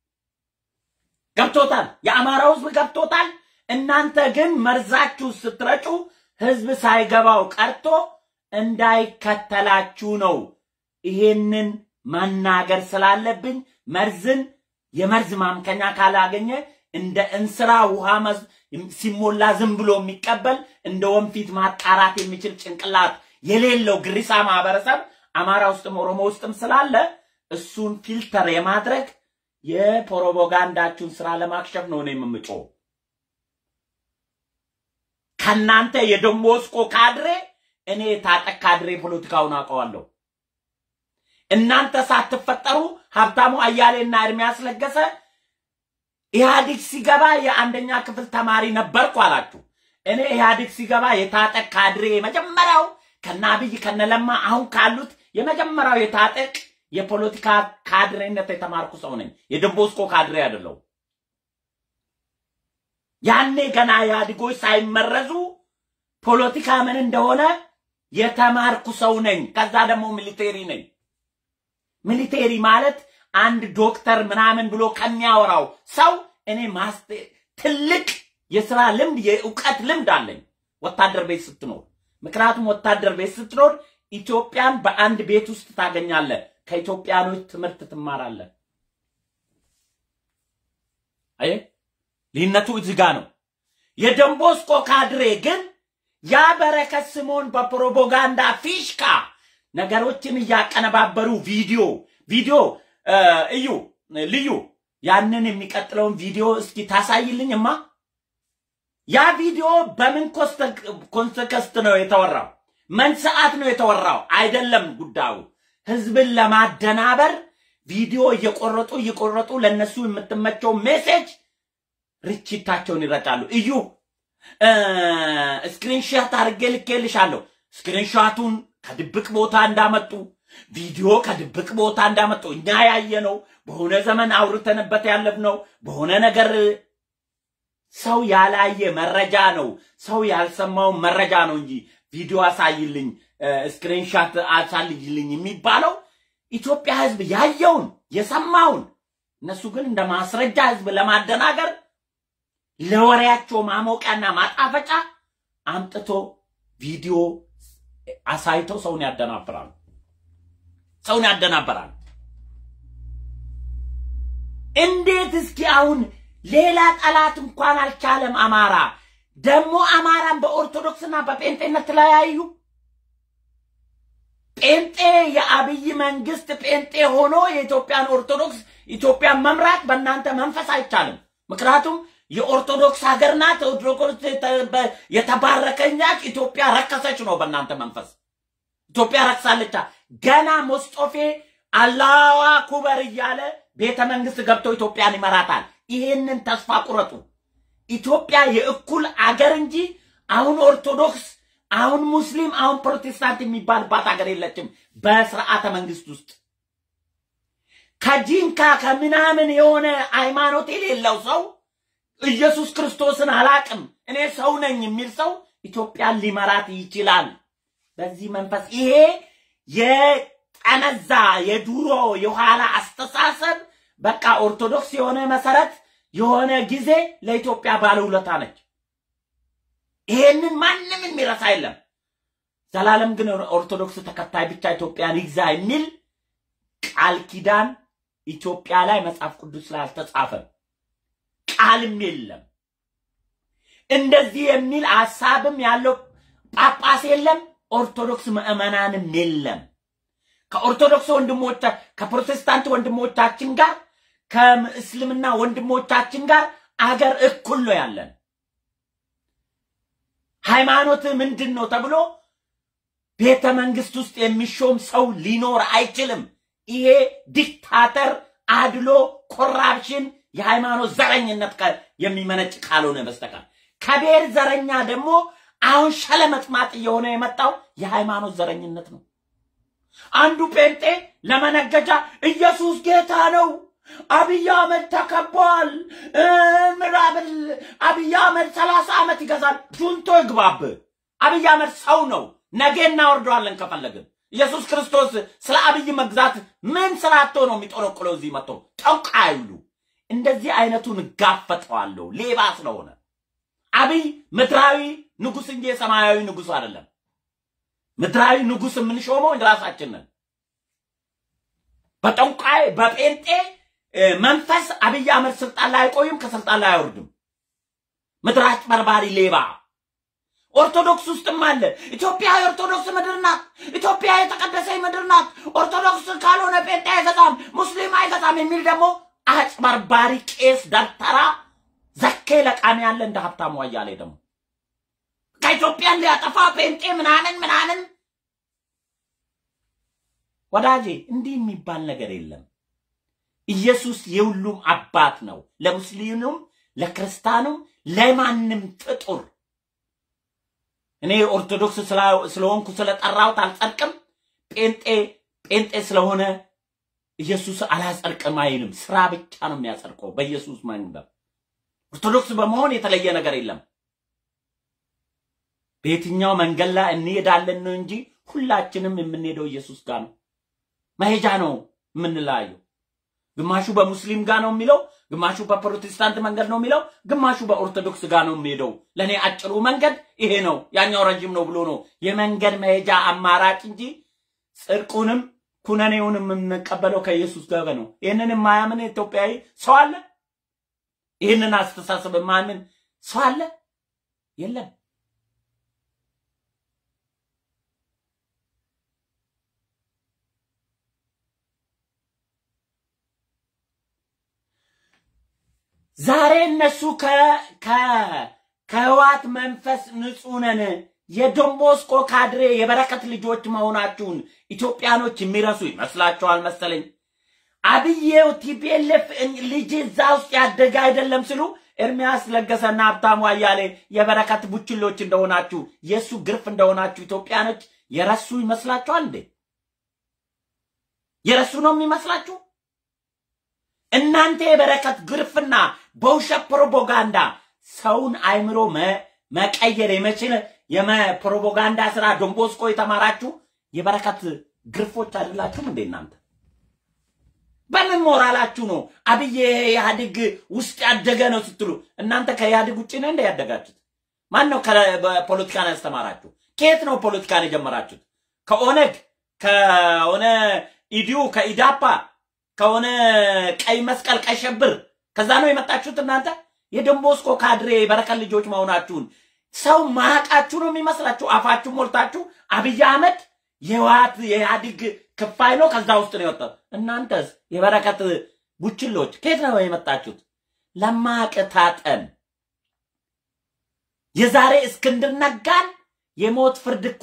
ገብቶታል። የአማራው ሕዝብ ገብቶታል። እናንተ ግን መርዛችሁ ስትረጩ ሕዝብ ሳይገባው ቀርቶ እንዳይከተላችሁ ነው። ይሄንን መናገር ስላለብኝ መርዝን የመርዝ ማምከኛ ካላገኘ እንደ እንስራ ውሃ ሲሞላ ዝም ብሎ የሚቀበል እንደ ወንፊት ማጣራት የሚችል ጭንቅላት የሌለው ግሪሳ ማህበረሰብ አማራ ውስጥም ኦሮሞ ውስጥም ስላለ እሱን ፊልተር የማድረግ የፕሮፓጋንዳችሁን ስራ ለማክሸፍ ነው እኔ የምምጮው። ከናንተ የደሞስቆ ካድሬ እኔ የታጠቅ ካድሬ ፖለቲካውን አውቀዋለሁ። እናንተ ሳትፈጠሩ ሀብታሙ አያሌና እርሚያስ ለገሰ ኢህአዲግ ሲገባ የአንደኛ ክፍል ተማሪ ነበርኩ አላችሁ። እኔ ኢህአዲግ ሲገባ የታጠቅ ካድሬ የመጀመሪያው ከነ አብይ ከነለማ አሁን ካሉት የመጀመሪያው የታጠቅ የፖለቲካ ካድሬነት የተማርኩ ሰው ነኝ። የደንቦስኮ ካድሬ አይደለው። ያኔ ገና ኢህአዴጎች ሳይመረዙ ፖለቲካ ምን እንደሆነ የተማርኩ ሰው ነኝ። ከዛ ደግሞ ሚሊቴሪ ነኝ። ሚሊቴሪ ማለት አንድ ዶክተር ምናምን ብሎ ከሚያወራው ሰው እኔ ማስቴ ትልቅ የስራ ልምድ የእውቀት ልምድ አለኝ ወታደር ቤት ስትኖር። ምክንያቱም ወታደር ቤት ስትኖር ኢትዮጵያን በአንድ ቤት ውስጥ ታገኛለህ። ከኢትዮጵያኖች ትምህርት ትማራለህ። አይ ልዩነቱ እዚህ ጋ ነው። የደንቦስኮ ካድሬ ግን ያ በረከት ስምዖን በፕሮፓጋንዳ ፊሽካ ነገሮችን እያቀነባበሩ ቪዲዮ ቪዲዮ እዩ ልዩ ያንን የሚቀጥለውን ቪዲዮ እስኪ ታሳይልኝማ። ያ ቪዲዮ በምን ኮንተከስት ነው የተወራው? ምን ሰዓት ነው የተወራው? አይደለም ጉዳዩ ህዝብን ለማደናበር ቪዲዮ እየቆረጡ እየቆረጡ ለነሱ የምትመቸው ሜሴጅ ርችታቸውን ይረጫሉ። እዩ ስክሪንሻት አድርጌ ልኬልሻለሁ። ስክሪንሻቱን ከድብቅ ቦታ እንዳመጡ ቪዲዮ ከድብቅ ቦታ እንዳመጡ እኛ ያየነው በሆነ ዘመን አውርተንበት ያለፍነው በሆነ ነገር ሰው ያላየ መረጃ ነው። ሰው ያልሰማው መረጃ ነው እንጂ ቪዲዮ አሳይልኝ፣ ስክሪንሻት አሳልጅልኝ የሚባለው ኢትዮጵያ ህዝብ ያየውን የሰማውን እነሱ ግን እንደ ማስረጃ ህዝብ ለማደናገር ለወሬያቸው ማሞቂያና ማጣፈጫ አምጥቶ ቪዲዮ አሳይተው ሰውን ያደናብራሉ። ሰውን ያደናበራሉ። እንዴት እስኪ አሁን ሌላ ጠላት እንኳን አልቻለም። አማራ ደግሞ አማራን በኦርቶዶክስና በጴንጤነት ተለያዩ። ጴንጤ የአብይ መንግስት ጴንጤ ሆኖ የኢትዮጵያን ኦርቶዶክስ ኢትዮጵያን መምራት በእናንተ መንፈስ አይቻልም። ምክንያቱም የኦርቶዶክስ ሀገር ናት። ኦርቶዶክስ የተባረከኛች ኢትዮጵያ ረከሰች ነው በእናንተ መንፈስ። ኢትዮጵያ ረክሳለቻ። ገና ሞስጦፌ አላዋ ኩበር እያለ ቤተ መንግስት ገብቶ ኢትዮጵያን ይመራታል። ይሄንን ተስፋ ቁረጡ። ኢትዮጵያ የእኩል አገር እንጂ አሁን ኦርቶዶክስ፣ አሁን ሙስሊም፣ አሁን ፕሮቴስታንት የሚባልባት ሀገር የለችም በስርዓተ መንግስት ውስጥ። ከጂንካ ከምናምን የሆነ ሃይማኖት የሌለው ሰው ኢየሱስ ክርስቶስን አላቅም እኔ ሰው ነኝ የሚል ሰው ኢትዮጵያን ሊመራት ይችላል። በዚህ መንፈስ ይሄ የጠነዛ የዱሮ የኋላ አስተሳሰብ በቃ ኦርቶዶክስ የሆነ መሰረት የሆነ ጊዜ ለኢትዮጵያ ባለውለታ ነች። ይሄንን ማንም የሚረሳ የለም። ዘላለም ግን ኦርቶዶክስ ተከታይ ብቻ ኢትዮጵያን ይግዛ የሚል ቃል ኪዳን ኢትዮጵያ ላይ መጽሐፍ ቅዱስ ላይ አልተጻፈም፣ ቃልም የለም። እንደዚህ የሚል ሐሳብም ያለው ጳጳስ የለም። ኦርቶዶክስ ምዕመናንም የለም። ከኦርቶዶክስ ወንድሞቻ ከፕሮቴስታንት ወንድሞቻችን ጋር ከእስልምና ወንድሞቻችን ጋር አገር እኩል ነው ያለን። ሃይማኖት ምንድን ነው ተብሎ ቤተ መንግስት ውስጥ የሚሾም ሰው ሊኖር አይችልም። ይሄ ዲክታተር፣ አድሎ፣ ኮራፕሽን፣ የሃይማኖት ዘረኝነት የሚመነጭ ካልሆነ በስተቀር ከብሔር ዘረኛ ደግሞ አሁን ሸለመጥማጥ እየሆነ የመጣው የሃይማኖት ዘረኝነት ነው። አንዱ ጴንጤ ለመነገጃ ኢየሱስ ጌታ ነው፣ አብይ አህመድ ተከቧል፣ ምራብል አብይ አህመድ ሰላሳ ዓመት ይገዛል። ጁንቶ ይግባብ። አብይ አህመድ ሰው ነው። ነገ እናወርደዋለን ከፈለግን። ኢየሱስ ክርስቶስ ስለ አብይ መግዛት ምን ስራቶ ነው የሚጦለቁለው? እዚህ መጥቶ ጠንቋ አይሉ። እንደዚህ አይነቱን እጋፈጠዋለሁ ሌባ ስለሆነ። አብይ ምድራዊ ንጉስ እንጂ የሰማያዊ ንጉስ አይደለም። ምድራዊ ንጉስ የምንሾመው ራሳችን ነን። በጠንቋይ በጴንጤ መንፈስ አብይ አህመድ ስልጣን ላይ አይቆይም፣ ከስልጣን ላይ አይወርድም። ምድር አጭበርባሪ ሌባ ኦርቶዶክስ ውስጥም አለ። ኢትዮጵያ የኦርቶዶክስ ምድር ናት። ኢትዮጵያ የተቀደሰ ምድር ናት። ኦርቶዶክስ ካልሆነ ጴንጤ አይገዛም፣ ሙስሊም አይገዛም የሚል ደግሞ አጭበርባሪ ቄስ ደብተራ ዘኬ ለቃሚ ያለ እንደ ሀብታሙ አያሌ ደግሞ ከኢትዮጵያን ሊያጠፋ ጴንጤ ምናምን ምናምን። ወዳጄ እንዲህ የሚባል ነገር የለም። ኢየሱስ የሁሉም አባት ነው፣ ለሙስሊሙም፣ ለክርስቲያኑም፣ ለማንም ፍጡር። እኔ ኦርቶዶክስ ስለሆንኩ ስለጠራሁት አልጸድቅም። ጴንጤ ጴንጤ ስለሆነ ኢየሱስ አላጸድቅም አይልም። ስራ ብቻ ነው የሚያጸድቀው በኢየሱስ መንገድ። ኦርቶዶክስ በመሆን የተለየ ነገር የለም። በየትኛው መንገድ ላይ እንሄዳለን ነው እንጂ ሁላችንም የምንሄደው ኢየሱስ ጋር ነው። መሄጃ ነው የምንለያየው። ግማሹ በሙስሊም ጋር ነው የሚለው፣ ግማሹ በፕሮቴስታንት መንገድ ነው የሚለው፣ ግማሹ በኦርቶዶክስ ጋር ነው የሚሄደው። ለእኔ አጭሩ መንገድ ይሄ ነው፣ ያኛው ረጅም ነው ብሎ ነው የመንገድ መሄጃ አማራጭ እንጂ ጽድቁንም ኩነኔውንም የምንቀበለው ከኢየሱስ ጋር ነው። ይህንን የማያምን ኢትዮጵያዊ ሰው አለ? ይህንን አስተሳሰብ የማያምን ሰው አለ? የለም። ዛሬ እነሱ ከህዋት መንፈስ ንጹህ ነን የዶንቦስኮ ካድሬ የበረከት ልጆች መሆናችሁን ኢትዮጵያኖች የሚረሱ ይመስላችኋል መሰለኝ። አብዬው ቲፒኤልኤፍ ልጅ እዛ ውስጥ ያደገ አይደለም ሲሉ ኤርሚያስ ለገሰና ሀብታሙ አያሌ የበረከት ቡችሎች እንደሆናችሁ የእሱ ግርፍ እንደሆናችሁ ኢትዮጵያኖች የረሱ ይመስላችኋል እንዴ? የረሱ ነው የሚመስላችሁ? እናንተ የበረከት ግርፍና በውሸት ፕሮፓጋንዳ ሰውን አይምሮ መቀየር የመችል የፕሮፓጋንዳ ስራ ዶንቦስኮ የተማራችሁ የበረከት ግርፎች አይደላችሁም እንዴ እናንተ? በምን ሞራላችሁ ነው አብይ ኢህአዴግ ውስጥ ያደገ ነው ስትሉ? እናንተ ከኢህአዴግ ውጭ ነው እንደ ያደጋችሁት? ማን ነው ፖለቲካን ያስተማራችሁ? ከየት ነው ፖለቲካን የጀመራችሁት? ከኦነግ ከሆነ ኢዲዩ ከኢዳፓ ከሆነ ቀይ መስቀል ቀይ ሸብር ከዛ ነው የመጣችሁት እናንተ የደንቦስኮ ካድሬ የበረከት ልጆች መሆናችሁን ሰው ማቃችሁ ነው የሚመስላችሁ። አፋችሁ ሞልታችሁ አብይ አህመድ የህወሓት የኢህአዲግ ክፋይ ነው። ከዛ ውስጥ ነው የወጣው። እናንተስ የበረከት ቡችሎች ከየት ነው የመጣችሁት? ለማቅታጠን የዛሬ እስክንድር ነጋን የሞት ፍርድ እኮ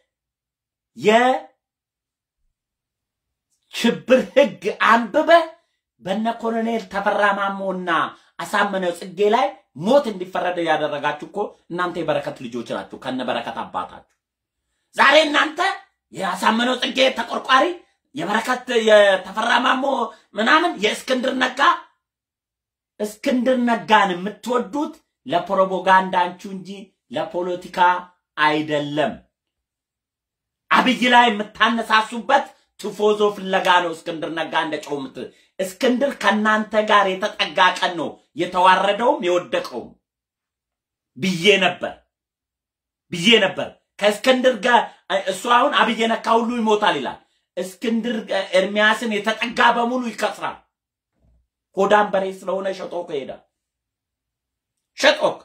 የሽብር ህግ አንብበ በነ ኮሎኔል ተፈራ ማሞና አሳምነው ጽጌ ላይ ሞት እንዲፈረድ ያደረጋችሁ እኮ እናንተ የበረከት ልጆች ናችሁ፣ ከነ በረከት አባታችሁ። ዛሬ እናንተ የአሳምነው ጽጌ ተቆርቋሪ፣ የበረከት የተፈራ ማሞ ምናምን፣ የእስክንድር ነጋ እስክንድር ነጋን የምትወዱት ለፕሮፓጋንዳችሁ እንጂ ለፖለቲካ አይደለም። አብይ ላይ የምታነሳሱበት ትፎዞ ፍለጋ ነው። እስክንድር ነጋ እንደ ጨው ምት እስክንድር ከእናንተ ጋር የተጠጋ ቀን ነው የተዋረደውም የወደቀውም ብዬ ነበር ብዬ ነበር። ከእስክንድር ጋር እሱ አሁን አብይ ነካ ሁሉ ይሞታል ይላል። እስክንድር ኤርሚያስን የተጠጋ በሙሉ ይከስራል። ሆዳም በሬ ስለሆነ ሸጦክ ይሄዳል። ሸጦክ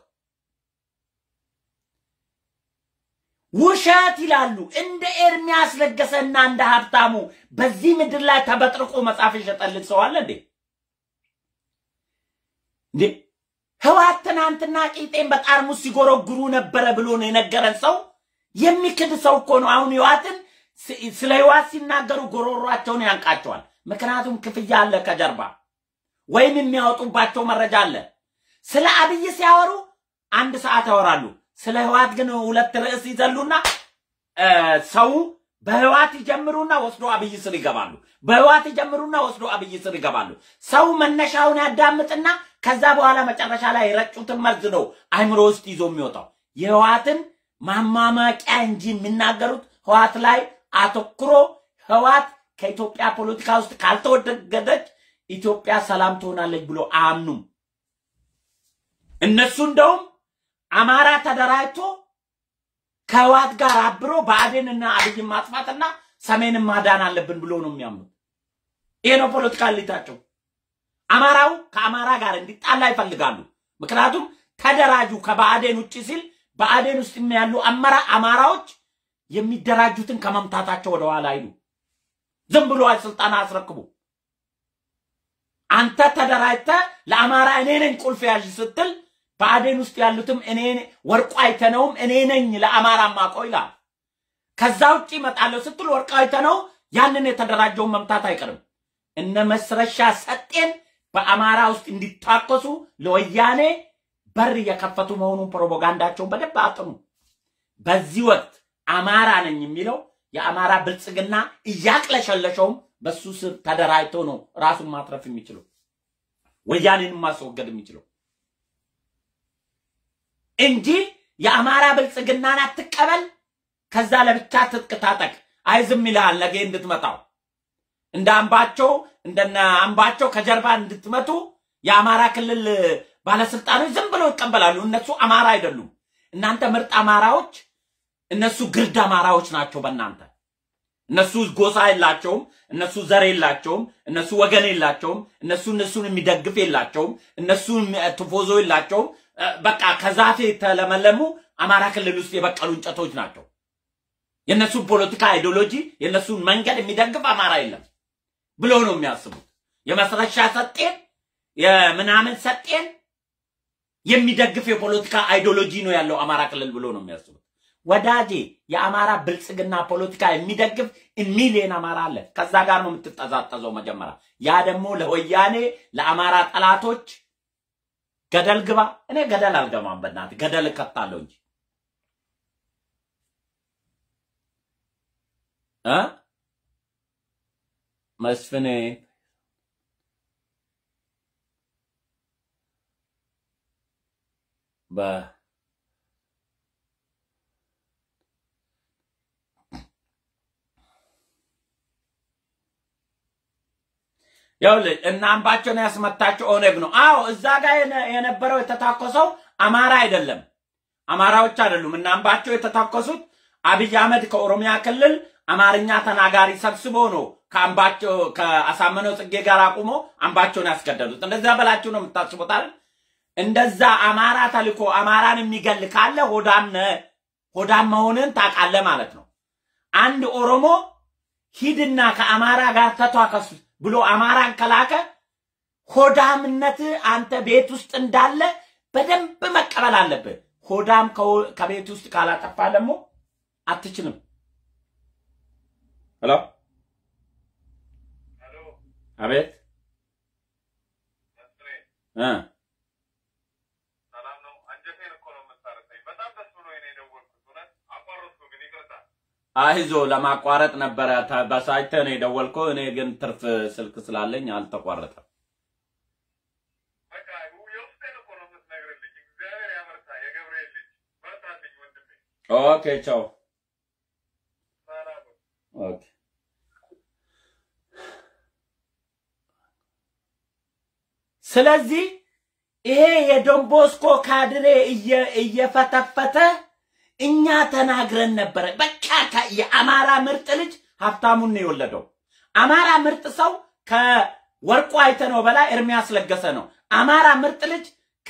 ውሸት ይላሉ። እንደ ኤርሚያስ ለገሰና እንደ ሀብታሙ በዚህ ምድር ላይ ተበጥርቆ መጽሐፍ የሸጠልን ሰው አለ እንዴ? እንዴ ህወሓት ትናንትና ቂጤን በጠርሙስ ሲጎረጉሩ ነበረ ብሎ ነው የነገረን ሰው የሚክድ ሰው እኮ ነው። አሁን ህወሓትን ስለ ህወሓት ሲናገሩ ጎሮሯቸውን ያንቃቸዋል። ምክንያቱም ክፍያ አለ ከጀርባ ወይም የሚያወጡባቸው መረጃ አለ። ስለ አብይ ሲያወሩ አንድ ሰዓት ያወራሉ። ስለ ህወሓት ግን ሁለት ርዕስ ይዘሉና ሰው በህወሓት ይጀምሩና ወስዶ አብይ ስር ይገባሉ። በህወሓት ይጀምሩና ወስዶ አብይ ስር ይገባሉ። ሰው መነሻውን ያዳምጥና ከዛ በኋላ መጨረሻ ላይ የረጩትን መርዝ ነው አይምሮ ውስጥ ይዞ የሚወጣው። የህወሓትን ማማማቂያ እንጂ የሚናገሩት ህወሓት ላይ አተኩሮ ህወሓት ከኢትዮጵያ ፖለቲካ ውስጥ ካልተወገደች ኢትዮጵያ ሰላም ትሆናለች ብሎ አያምኑም። እነሱ እንደውም አማራ ተደራጅቶ ከህወሓት ጋር አብሮ ብአዴንና አብይን ማጥፋትና ሰሜንን ማዳን አለብን ብሎ ነው የሚያምኑት። ይሄ ነው ፖለቲካ እሊታቸው። አማራው ከአማራ ጋር እንዲጣላ ይፈልጋሉ። ምክንያቱም ተደራጁ ከብአዴን ውጭ ሲል ብአዴን ውስጥ ያሉ አመራ አማራዎች የሚደራጁትን ከመምታታቸው ወደኋላ አይሉ። ዝም ብሎ ስልጣን አስረክቡ። አንተ ተደራጅተ ለአማራ እኔ ነኝ ቁልፍ ያዥ ስትል ብአዴን ውስጥ ያሉትም እኔ ወርቁ አይተነውም እኔ ነኝ ለአማራ ማቆ ይላል። ከዛ ውጭ ይመጣለሁ ስትል ወርቁ አይተነው ያንን የተደራጀውን መምታት አይቀርም። እነ መስረሻ ሰጤን በአማራ ውስጥ እንዲታኮሱ ለወያኔ በር እየከፈቱ መሆኑን ፕሮፓጋንዳቸውን በደንብ አጥኑ። በዚህ ወቅት አማራ ነኝ የሚለው የአማራ ብልጽግና እያቅለሸለሸውም በሱ ስር ተደራጅቶ ነው ራሱን ማትረፍ የሚችለው ወያኔን ማስወገድ የሚችለው እንጂ የአማራ ብልጽግናን አትቀበል፣ ከዛ ለብቻ ትጥቅ ታጠቅ። አይ ዝም ይልሃል ነገ እንድትመጣው እንደ አምባቸው እንደነ አምባቸው ከጀርባ እንድትመቱ የአማራ ክልል ባለስልጣኖች ዝም ብለው ይቀበላሉ። እነሱ አማራ አይደሉም። እናንተ ምርጥ አማራዎች፣ እነሱ ግርድ አማራዎች ናቸው። በእናንተ እነሱ ጎሳ የላቸውም፣ እነሱ ዘር የላቸውም፣ እነሱ ወገን የላቸውም፣ እነሱ እነሱን የሚደግፍ የላቸውም፣ እነሱ ትፎዞ የላቸውም። በቃ ከዛፍ የተለመለሙ አማራ ክልል ውስጥ የበቀሉ እንጨቶች ናቸው። የእነሱን ፖለቲካ አይዲዮሎጂ የእነሱን መንገድ የሚደግፍ አማራ የለም ብሎ ነው የሚያስቡት። የመስረሻ ሰጤን የምናምን ሰጤን የሚደግፍ የፖለቲካ አይዲዮሎጂ ነው ያለው አማራ ክልል ብሎ ነው የሚያስቡት። ወዳጄ የአማራ ብልጽግና ፖለቲካ የሚደግፍ ሚሊዮን አማራ አለ። ከዛ ጋር ነው የምትጠዛጠዘው መጀመሪያ። ያ ደግሞ ለወያኔ ለአማራ ጠላቶች ገደል ግባ። እኔ ገደል አልገባም፣ በእናትህ ገደል እከታለሁ እንጂ እ መስፍኔ በ ይኸውልህ እና አምባቸውን ያስመታቸው ኦነግ ነው። አዎ እዛ ጋር የነበረው የተታኮሰው አማራ አይደለም፣ አማራዎች አይደሉም። እና አምባቸው የተታኮሱት አብይ አህመድ ከኦሮሚያ ክልል አማርኛ ተናጋሪ ሰብስቦ ነው ከአምባቸው ከአሳመነው ጽጌ ጋር አቁሞ አምባቸውን ያስገደሉት። እንደዛ በላችሁ ነው የምታስቡት አይደል? እንደዛ አማራ ተልኮ አማራን የሚገል ካለ ሆዳም ነህ፣ ሆዳም መሆንን ታውቃለህ ማለት ነው። አንድ ኦሮሞ ሂድና ከአማራ ጋር ተቷከስ ብሎ አማራን ከላከ ሆዳምነት አንተ ቤት ውስጥ እንዳለ በደንብ መቀበል አለብህ። ሆዳም ከቤት ውስጥ ካላጠፋ ደግሞ አትችልም። ሄሎ፣ አቤት እ አይዞ ለማቋረጥ ነበረ በሳይተ ነው የደወልከው። እኔ ግን ትርፍ ስልክ ስላለኝ አልተቋረጠም። ኦኬ ቻው። ኦኬ ስለዚህ ይሄ የዶንቦስኮ ካድሬ እየፈተፈተ እኛ ተናግረን ነበረ። በቃ የአማራ ምርጥ ልጅ ሀብታሙን ነው የወለደው። አማራ ምርጥ ሰው ከወርቁ አይተነው በላይ ኤርሚያስ ለገሰ ነው። አማራ ምርጥ ልጅ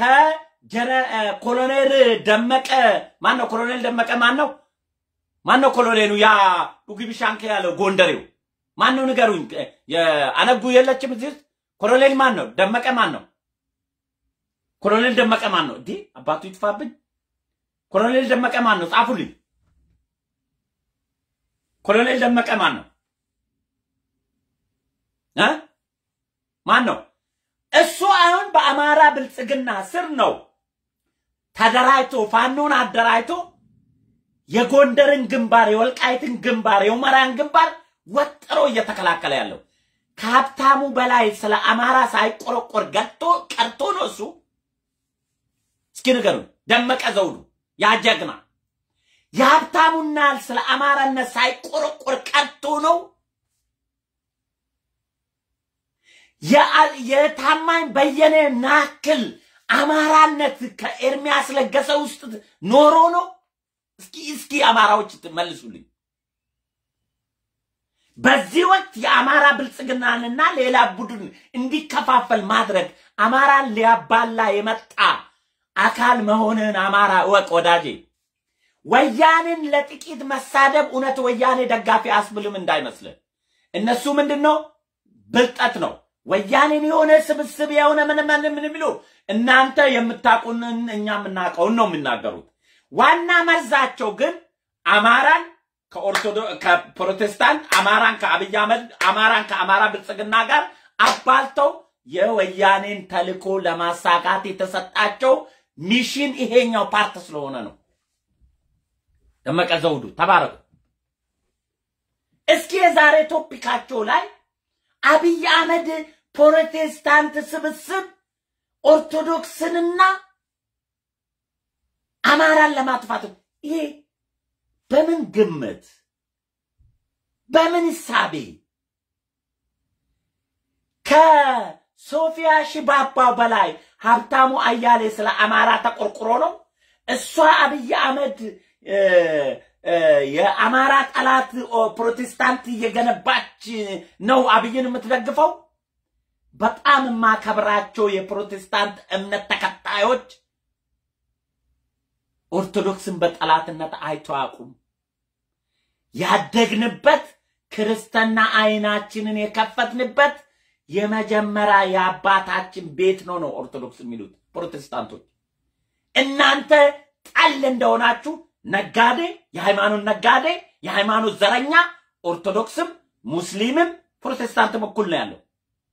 ከኮሎኔል ደመቀ ማን ነው? ኮሎኔል ደመቀ ማን ነው? ማን ነው ኮሎኔሉ? ያ ዱግቢ ሻንክ ያለው ጎንደሬው ማን ነው? ንገሩኝ። አነጉ የለችም እዚህ ውስጥ። ኮሎኔል ማን ነው? ደመቀ ማን ነው? ኮሎኔል ደመቀ ማን ነው? እንዲህ አባቱ ይጥፋብኝ። ኮሎኔል ደመቀ ማን ነው? ጻፉልኝ። ኮሎኔል ደመቀ ማን ነው እ ማን ነው? እሱ አሁን በአማራ ብልጽግና ስር ነው ተደራጅቶ ፋኖን አደራጅቶ የጎንደርን ግንባር፣ የወልቃይትን ግንባር፣ የሁመራን ግንባር ወጥሮ እየተከላከለ ያለው ከሀብታሙ በላይ ስለ አማራ ሳይቆረቆር ገጥቶ ቀርቶ ነው እሱ። እስኪ ንገሩኝ። ደመቀ ዘውዱ ያ ጀግና የሀብታሙና ስለ አማራነት ሳይቆረቆር ቀርቶ ነው። የታማኝ በየነ ናክል አማራነት ከኤርሚያስ ለገሰ ውስጥ ኖሮ ነው። እስኪ እስኪ አማራዎች መልሱልኝ። በዚህ ወቅት የአማራ ብልጽግናንና ሌላ ቡድን እንዲከፋፈል ማድረግ አማራን ሊያባላ የመጣ አካል መሆንህን አማራ እወቅ ወዳጄ። ወያኔን ለጥቂት መሳደብ እውነት ወያኔ ደጋፊ አስብልም እንዳይመስልህ። እነሱ ምንድን ነው ብልጠት ነው። ወያኔን የሆነ ስብስብ የሆነ ምን ምን ምን የሚሉ እናንተ የምታውቁንን እኛ የምናውቀውን ነው የሚናገሩት። ዋና መርዛቸው ግን አማራን ከኦርቶዶክስ ከፕሮቴስታንት አማራን ከአብይ አህመድ አማራን ከአማራ ብልጽግና ጋር አባልተው የወያኔን ተልኮ ለማሳካት የተሰጣቸው ሚሽን ይሄኛው ፓርት ስለሆነ ነው። ደመቀ ዘውዱ ተባረኩ። እስኪ የዛሬ ቶፒካቸው ላይ አብይ አህመድ ፕሮቴስታንት ስብስብ ኦርቶዶክስንና አማራን ለማጥፋት ይሄ በምን ግምት በምን እሳቤ ከሶፊያ ሽባባው በላይ ሀብታሙ አያሌ ስለ አማራ ተቆርቁሮ ነው። እሷ አብይ አህመድ የአማራ ጠላት ፕሮቴስታንት እየገነባች ነው አብይን የምትደግፈው። በጣም የማከብራቸው የፕሮቴስታንት እምነት ተከታዮች ኦርቶዶክስን በጠላትነት አይቶ አያውቁም። ያደግንበት ክርስትና አይናችንን የከፈትንበት የመጀመሪያ የአባታችን ቤት ነው ነው ኦርቶዶክስ የሚሉት ፕሮቴስታንቶች። እናንተ ጠል እንደሆናችሁ ነጋዴ፣ የሃይማኖት ነጋዴ፣ የሃይማኖት ዘረኛ ኦርቶዶክስም ሙስሊምም ፕሮቴስታንትም እኩል ነው ያለው።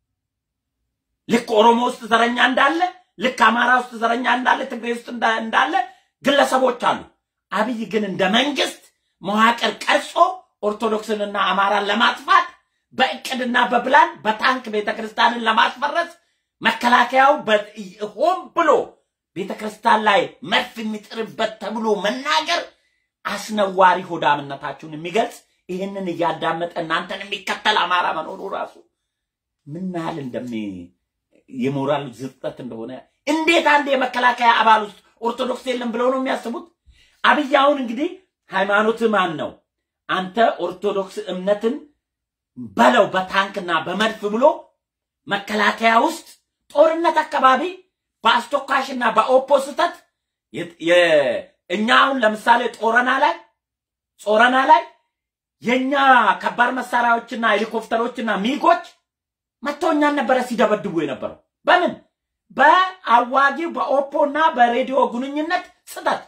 ልክ ኦሮሞ ውስጥ ዘረኛ እንዳለ፣ ልክ አማራ ውስጥ ዘረኛ እንዳለ፣ ትግሬ ውስጥ እንዳለ ግለሰቦች አሉ። አብይ ግን እንደ መንግስት መዋቅር ቀርጾ ኦርቶዶክስንና አማራን ለማጥፋት በእቅድና በፕላን በታንክ ቤተክርስቲያንን ለማስፈረስ መከላከያው ሆን ብሎ ቤተክርስቲያን ላይ መድፍ የሚጥርበት ተብሎ መናገር አስነዋሪ ሆዳምነታችሁን የሚገልጽ ይህንን እያዳመጠ እናንተን የሚከተል አማራ መኖሩ ራሱ ምን ያህል እንደሚ የሞራል ዝርጠት እንደሆነ እንዴት አንድ የመከላከያ አባል ውስጥ ኦርቶዶክስ የለም ብለው ነው የሚያስቡት? አብይ አሁን እንግዲህ ሃይማኖት ማን ነው አንተ ኦርቶዶክስ እምነትን በለው በታንክና በመድፍ ብሎ መከላከያ ውስጥ ጦርነት አካባቢ በአስቶካሽና በኦፖስተት እኛ አሁን ለምሳሌ ጦረና ላይ ጾረና ላይ የኛ ከባድ መሳሪያዎችና ሄሊኮፕተሮችና ሚጎች መጥተው እኛን ነበረ ሲደበድቡ የነበረው። በምን በአዋጊው በኦፖ እና በሬዲዮ ግንኙነት ስህተት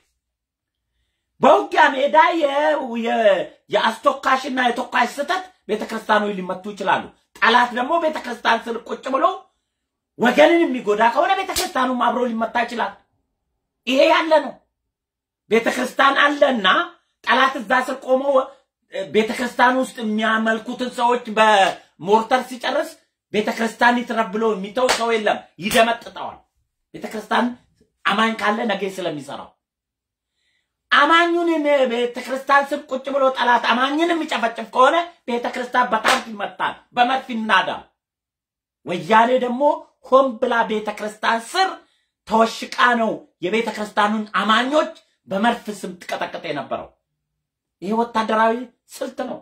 በውጊያ ሜዳ የአስቶካሽና የተኳሽ ስህተት ቤተክርስቲያኖች ሊመቱ ይችላሉ። ጠላት ደግሞ ቤተክርስቲያን ስር ቁጭ ብሎ ወገንን የሚጎዳ ከሆነ ቤተክርስቲያኑም አብሮ ሊመታ ይችላል። ይሄ ያለ ነው። ቤተክርስቲያን አለና ጠላት እዛ ስር ቆሞ ቤተክርስቲያን ውስጥ የሚያመልኩትን ሰዎች በሞርተር ሲጨርስ ቤተክርስቲያን ይትረፍ ብሎ የሚተው ሰው የለም፣ ይደመጥጠዋል። ቤተክርስቲያን አማኝ ካለ ነገ ስለሚሰራው አማኙን ቤተክርስቲያን ስር ቁጭ ብሎ ጠላት አማኝን የሚጨፈጭፍ ከሆነ ቤተክርስቲያን በታንክ ይመታል፣ በመድፍ ይናዳል። ወያኔ ደግሞ ሆን ብላ ቤተክርስቲያን ስር ተወሽቃ ነው የቤተክርስቲያኑን አማኞች በመድፍ ስም ትቀጠቅጥ የነበረው። ይሄ ወታደራዊ ስልት ነው።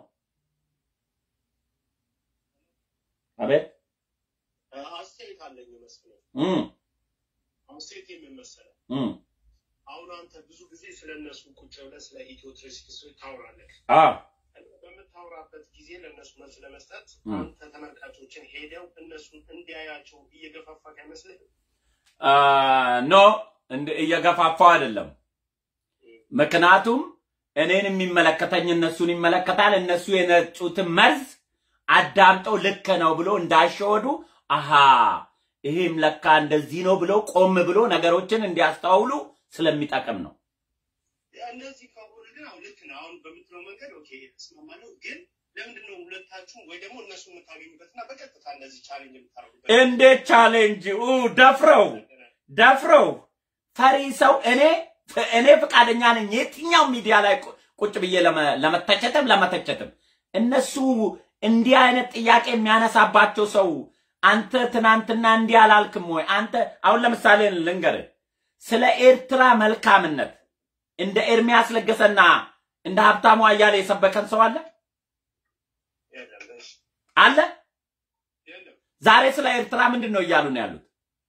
አቤት አስተያየት አለኝ መስሎኝ። እም አስተያየት የሚመሰለው እም አሁን አንተ ብዙ ጊዜ ስለ እነሱ ቁጭ ብለህ ስለ ኢትዮ ትሬስኪስ ታወራለህ። አ በምታወራበት ጊዜ ለእነሱ መልስ ለመስጠት ም። አንተ ተመልካቾችን ሄደው እነሱን እንዲያያቸው እየገፋፋህ አይመስልህም? አ ኖ እንደ እየገፋፋው አይደለም። ምክንያቱም እኔን የሚመለከተኝ እነሱን ይመለከታል። እነሱ የነጩትን መርዝ አዳምጠው ልክ ነው ብሎ እንዳሸወዱ አሃ ይሄም ለካ እንደዚህ ነው ብሎ ቆም ብሎ ነገሮችን እንዲያስተውሉ ስለሚጠቅም ነው። እነዚህ ከሆነ ግን አሁን ልክ ነው። አሁን በምትለው መንገድ ኦኬ እስማማለሁ። ግን ለምንድን ነው ሁለታችሁ ወይ ደግሞ እነሱ የምታገኙበትና በቀጥታ እንደዚህ ቻሌንጅ የምታደርጉበት? እንዴት ቻሌንጅ ኡ ደፍረው ደፍረው ፈሪ ሰው እኔ እኔ ፈቃደኛ ነኝ የትኛው ሚዲያ ላይ ቁ- ቁጭ ብዬ ለመ- ለመተቸትም ለመተቸትም እነሱ እንዲህ አይነት ጥያቄ የሚያነሳባቸው ሰው አንተ ትናንትና እንዲህ አላልክም ወይ አንተ አሁን ለምሳሌ ልንገርህ ስለ ኤርትራ መልካምነት እንደ ኤርሚያስ ለገሰና እንደ ሀብታሙ አያሌ የሰበከን ሰው አለ የለም፣ እሺ፣ አለ የለም። ዛሬ ስለ ኤርትራ ምንድን ነው እያሉ ነው ያሉት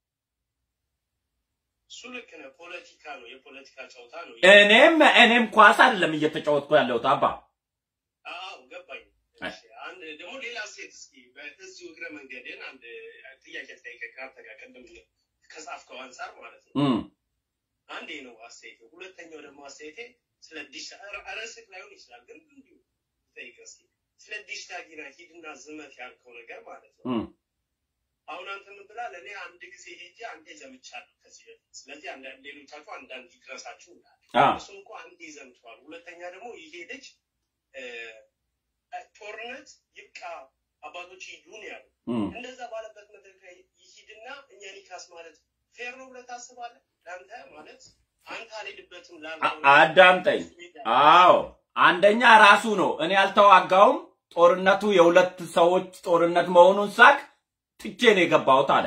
እሱ ልክ ነህ። ፖለቲካ ነው፣ የፖለቲካ ጨዋታ ነው። እኔም እኔም ኳስ አይደለም እየተጫወትኩ ያለሁት አባ አዎ ገባኝ። እሺ፣ አንድ ደግሞ ሌላ ሴት እስኪ በዚሁ እግረ መንገድን አንድ ጥያቄ ትጠይቀህ ከአንተ ጋር ቅድም ከጻፍከው አንጻር ማለት ነው። እም፣ አንዴ ነው አስተያየቴ። ሁለተኛው ደግሞ አስተያየቴ ስለ ዲሽ ርዕስህ ላይሆን ይችላል፣ ግን እንዲሁ ጠይቀህ እስኪ ስለ ዲሽ ታጊና ሂድና ዝመት ያልከው ነገር ማለት ነው። እም፣ አሁን አንተ ምን ብላለህ? እኔ አንድ ጊዜ ሄጄ አንዴ ዘምቻለሁ ከዚህ በፊት ስለዚህ አንዳንድ ሌሎቻችሁ አንዳንድ ይድረሳችሁ ይላል። አ እሱ እንኳ አንዴ ዘምተዋል። ሁለተኛ ደግሞ ይሄ ልጅ እ፣ ጦርነት ይብቃ አባቶች ይሁን ያሉ እም። እንደዛ ባለበት መድረክ ላይ ይሂድና እኛን ይካስ ማለት ፌር ነው ብለህ ታስባለህ? ለአንተ ማለት አንተ አልሄድበትም ላልከው አ- አዳምጠኝ። አዎ አንደኛ ራሱ ነው። እኔ አልተዋጋውም። ጦርነቱ የሁለት ሰዎች ጦርነት መሆኑን ሳቅ ትቼ ነው የገባሁት አለ።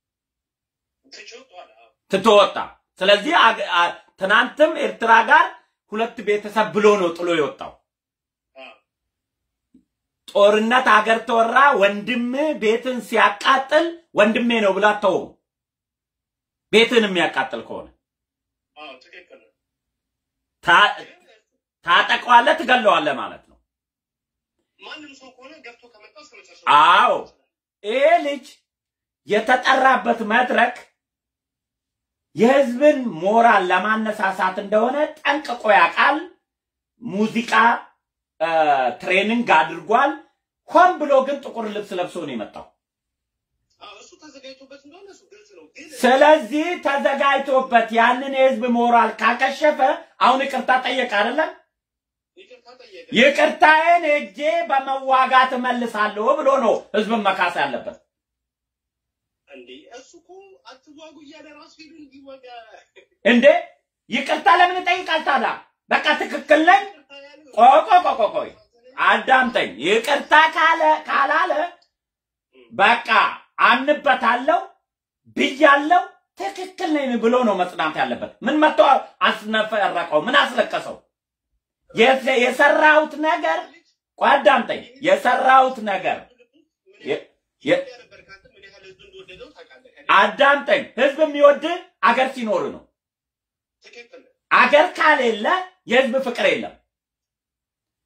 ትችቷል። ትቶ ወጣ። ስለዚህ አገ- አ- ትናንትም ኤርትራ ጋር ሁለት ቤተሰብ ብሎ ነው ጥሎ የወጣው። ጦርነት አገር ተወራ፣ ወንድም ቤትን ሲያቃጥል ወንድሜ ነው ብላ ተው። ቤትን የሚያቃጥል ከሆነ ትክክል ነው። ታ- ታጠቀዋለህ፣ ትገለዋለህ ማለት ነው። ማንም ሰው ከሆነ ገብቶ ከመጣ እስከ መጨረሻው አዎ። ይሄ ልጅ የተጠራበት መድረክ የህዝብን ሞራል ለማነሳሳት እንደሆነ ጠንቅቆ ያውቃል። ሙዚቃ እ፣ ትሬኒንግ አድርጓል። ሆን ብሎ ግን ጥቁር ልብስ ለብሶ ነው የመጣው። አዎ፣ እሱ ተዘጋጅቶበት እንደሆነ እሱ ግልጽ ነው። ግን ስለዚህ ተዘጋጅቶበት ያንን የህዝብ ሞራል ካከሸፈ አሁን ይቅርታ ጠየቅ አይደለም? ይቅርታ ጠየቀ። ይቅርታዬን እጄ በመዋጋት እመልሳለሁ ብሎ ነው ህዝብን መካስ ያለበት። እንዴ እሱ እኮ አትዋጉ እያለ ራሱ ሄዱ እንዲወጋ እንዴ ይቅርታ ለምን ይጠይቃል ታዲያ? በቃ ትክክል ነኝ። ይቅርታ ያለው ቆይ ቆይ ቆይ ቆይ ቆይ አዳምጠኝ። ይቅርታ ካለ ካላለ በቃ አምንበታለሁ ብያለሁ ትክክል ነኝ ብሎ ነው መጽናት ያለበት። ምን መጥቶ አስነፈረቀው? ምን አስለቀሰው? የሰ- የሰራሁት ነገር ቆይ አዳምጠኝ። የሰራሁት ነገር የ- የ- ነበር ካንተ ምን ያህል ህዝብ እንደወደደው ታውቃለህ። አዳምጠኝ። ህዝብ የሚወድ አገር ሲኖር ነው። ትክክል ነው። አገር ካሌለ የህዝብ ፍቅር የለም።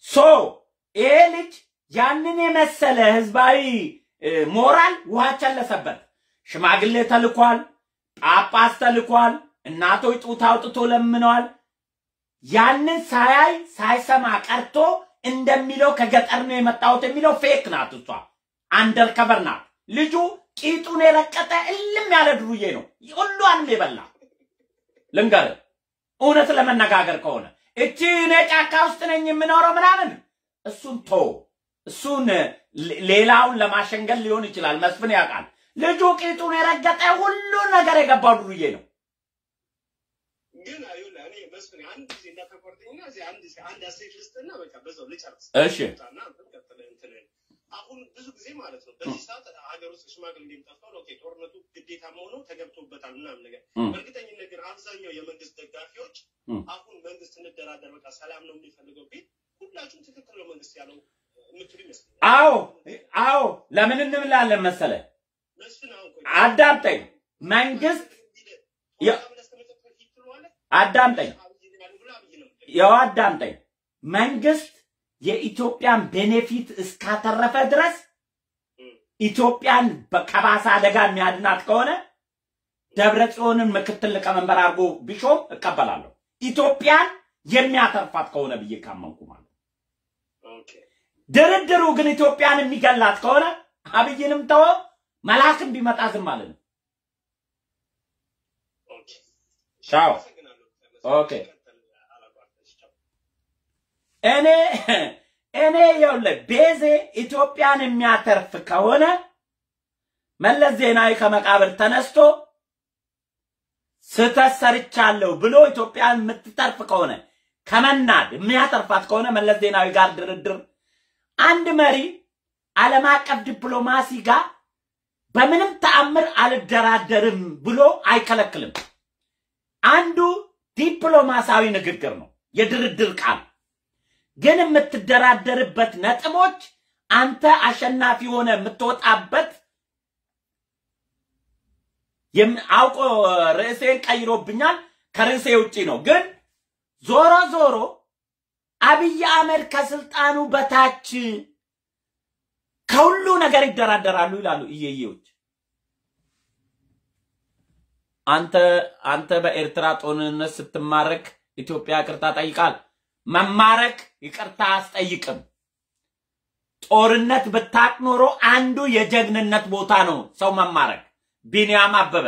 ሶ ይሄ ልጅ ያንን የመሰለ ህዝባዊ ሞራል ውሃ ቸለሰበት። ሽማግሌ ተልኳል፣ ጳጳስ ተልኳል፣ እናቶች ጡት አውጥቶ ለምነዋል። ያንን ሳያይ ሳይሰማ ቀርቶ እንደሚለው ከገጠር ነው የመጣሁት የሚለው ፌክ ናት። እሷ አንደር ከቨር ናት። ልጁ ቂጡን የረቀጠ እልም ያለ ድሩዬ ነው፣ ሁሏንም የበላ ልንገርህ፣ እውነት ለመነጋገር ከሆነ እቺ እኔ ጫካ ውስጥ ነኝ የምኖረው ምናምን እሱን ቶ እሱን ሌላውን ለማሸንገል ሊሆን ይችላል። መስፍን ያውቃል። ልጁ ቂጡን የረገጠ ሁሉ ነገር የገባው ዱርዬ ነው። ግን ይኸውልህ እኔ መስፍን አንድ ጊዜ እንዳተቆርጠኝና እዚህ አንድ አንድ አስተያየት ልስጥና በቃ በዛው ልጨርስ። እሺ እና እንትን ቀጥለህ እንትን አሁን ብዙ ጊዜ ማለት ነው በዚህ ሰዓት ሀገር ውስጥ ሽማግሌ ጠፍቷል። ኦኬ ጦርነቱ ግዴታ መሆኑ ተገብቶበታል ምናምን ነገር እም። በእርግጠኝነት ግን አብዛኛው የመንግስት ደጋፊዎች እም። አሁን መንግስት እንደራደር በቃ ሰላም ነው የሚፈልገው ቢል ሁላችሁም ትክክል ነው መንግስት ያለው የምትሉ ይመስለኛል። አዎ አዎ፣ ለምን እንምላለን መሰለ? መስፍን አሁን ቆይ አዳምጠኝ። መንግስት የ- አዳምጠኝ፣ ያው አዳምጠኝ። መንግስት የኢትዮጵያን ቤኔፊት እስካተረፈ ድረስ ኢትዮጵያን በ- ከባሰ አደጋ የሚያድናት ከሆነ ደብረ ጽዮንን ምክትል ሊቀመንበር አድርጎ ቢሾም እቀበላለሁ። ኢትዮጵያን የሚያተርፋት ከሆነ ብዬ ካመንኩ ማለት ነው። ድርድሩ ግን ኢትዮጵያን የሚገላት ከሆነ አብይንም ተወ መልአክም ቢመጣ ዝም ማለት ነው። ቻው። ኦኬ። እኔ እኔ ይኸውልህ ቤዜ ኢትዮጵያን የሚያተርፍ ከሆነ መለስ ዜናዊ ከመቃብር ተነስቶ ስህተት ሰርቻለሁ ብሎ ኢትዮጵያን የምትተርፍ ከሆነ ከመናድ የሚያተርፋት ከሆነ መለስ ዜናዊ ጋር ድርድር አንድ መሪ ዓለም አቀፍ ዲፕሎማሲ ጋር በምንም ተአምር አልደራደርም ብሎ አይከለክልም። አንዱ ዲፕሎማሲያዊ ንግግር ነው፣ የድርድር ቃል ግን የምትደራደርበት ነጥቦች አንተ አሸናፊ ሆነ የምትወጣበት የም- አውቆ ርዕሴን ቀይሮብኛል። ከርዕሴ ውጪ ነው። ግን ዞሮ ዞሮ አብይ አህመድ ከስልጣኑ በታች ከሁሉ ነገር ይደራደራሉ ይላሉ እየየዎች። አንተ አንተ በኤርትራ ጦርነት ስትማረክ ኢትዮጵያ ይቅርታ ጠይቃል። መማረክ ይቅርታ አስጠይቅም። ጦርነት ብታቅ ኖሮ አንዱ የጀግንነት ቦታ ነው ሰው መማረክ። ቢንያም አበበ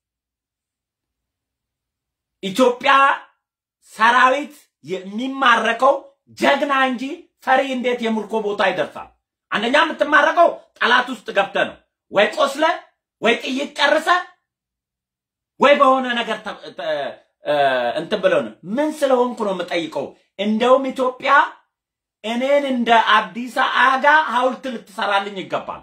ኢትዮጵያ ሰራዊት የሚማረከው ጀግና እንጂ ፈሪ እንዴት የምርኮ ቦታ ይደርሳል? አንደኛ የምትማረከው ጠላት ውስጥ ገብተ ነው ወይ ቆስለ ወይ ጥይት ጨርሰ ወይ በሆነ ነገር ተ- ተ- እ፣ እንትን ብለው ነው። ምን ስለሆንኩ ነው የምጠይቀው? እንደውም ኢትዮጵያ እኔን እንደ አብዲሳ አጋ ሐውልት ልትሰራልኝ ይገባል።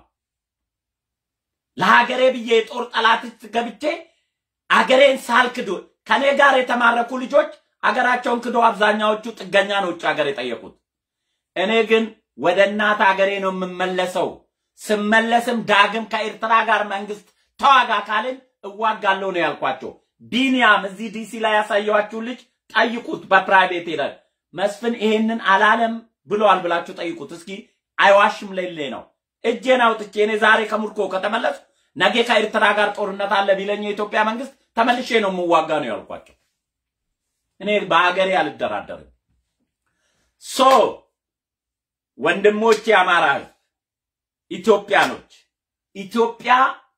ለሀገሬ ብዬ የጦር ጠላት ውስጥ ገብቼ አገሬን ሳልክዶ ከኔ ጋር የተማረኩ ልጆች አገራቸውን ክዶ አብዛኛዎቹ ጥገኛ ነው ውጭ ሀገር የጠየቁት። እኔ ግን ወደ እናት ሀገሬ ነው የምመለሰው። ስመለስም ዳግም ከኤርትራ ጋር መንግስት ተዋጋ ካልን እዋጋለሁ ነው ያልኳቸው። ቢንያም እዚህ ዲሲ ላይ ያሳየኋችሁ ልጅ ጠይቁት፣ በፕራይቬት ሄደ መስፍን ይሄንን አላለም ብለዋል ብላችሁ ጠይቁት እስኪ። አይዋሽም ሌሌ ነው። እጄን አውጥቼ እኔ ዛሬ ከምርኮ ከተመለሱ ነገ ከኤርትራ ጋር ጦርነት አለ ቢለኝ የኢትዮጵያ መንግስት ተመልሼ ነው የምዋጋ ነው ያልኳቸው። እኔ በሀገሬ አልደራደርም። ሶ ወንድሞች፣ የአማራ ህዝብ ኢትዮጵያኖች፣ ኢትዮጵያ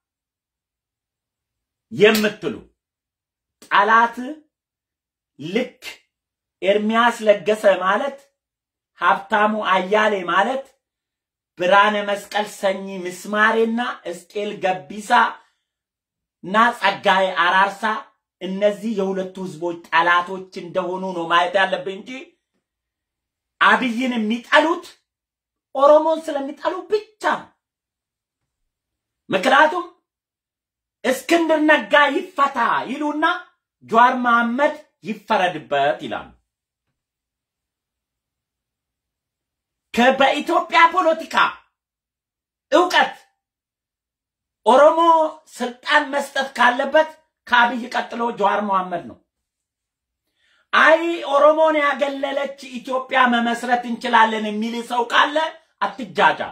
የምትሉ ጠላት ልክ ኤርሚያስ ለገሰ ማለት ሀብታሙ አያሌ ማለት ብርሃነ መስቀል ሰኚ ምስማሬና እስቄል ገቢሳ እና ጸጋዬ አራርሳ እነዚህ የሁለቱ ህዝቦች ጠላቶች እንደሆኑ ነው ማየት ያለብን እንጂ አብይን የሚጠሉት ኦሮሞን ስለሚጠሉ ብቻ ነው። ምክንያቱም እስክንድር ነጋ ይፈታ ይሉና ጀዋር መሐመድ ይፈረድበት ይላሉ። ከ- በኢትዮጵያ ፖለቲካ እውቀት ኦሮሞ ስልጣን መስጠት ካለበት ከአብይ ቀጥሎ ጀዋር መሐመድ ነው። አይ ኦሮሞን ያገለለች ኢትዮጵያ መመስረት እንችላለን የሚል ሰው ካለ አትጃጃል።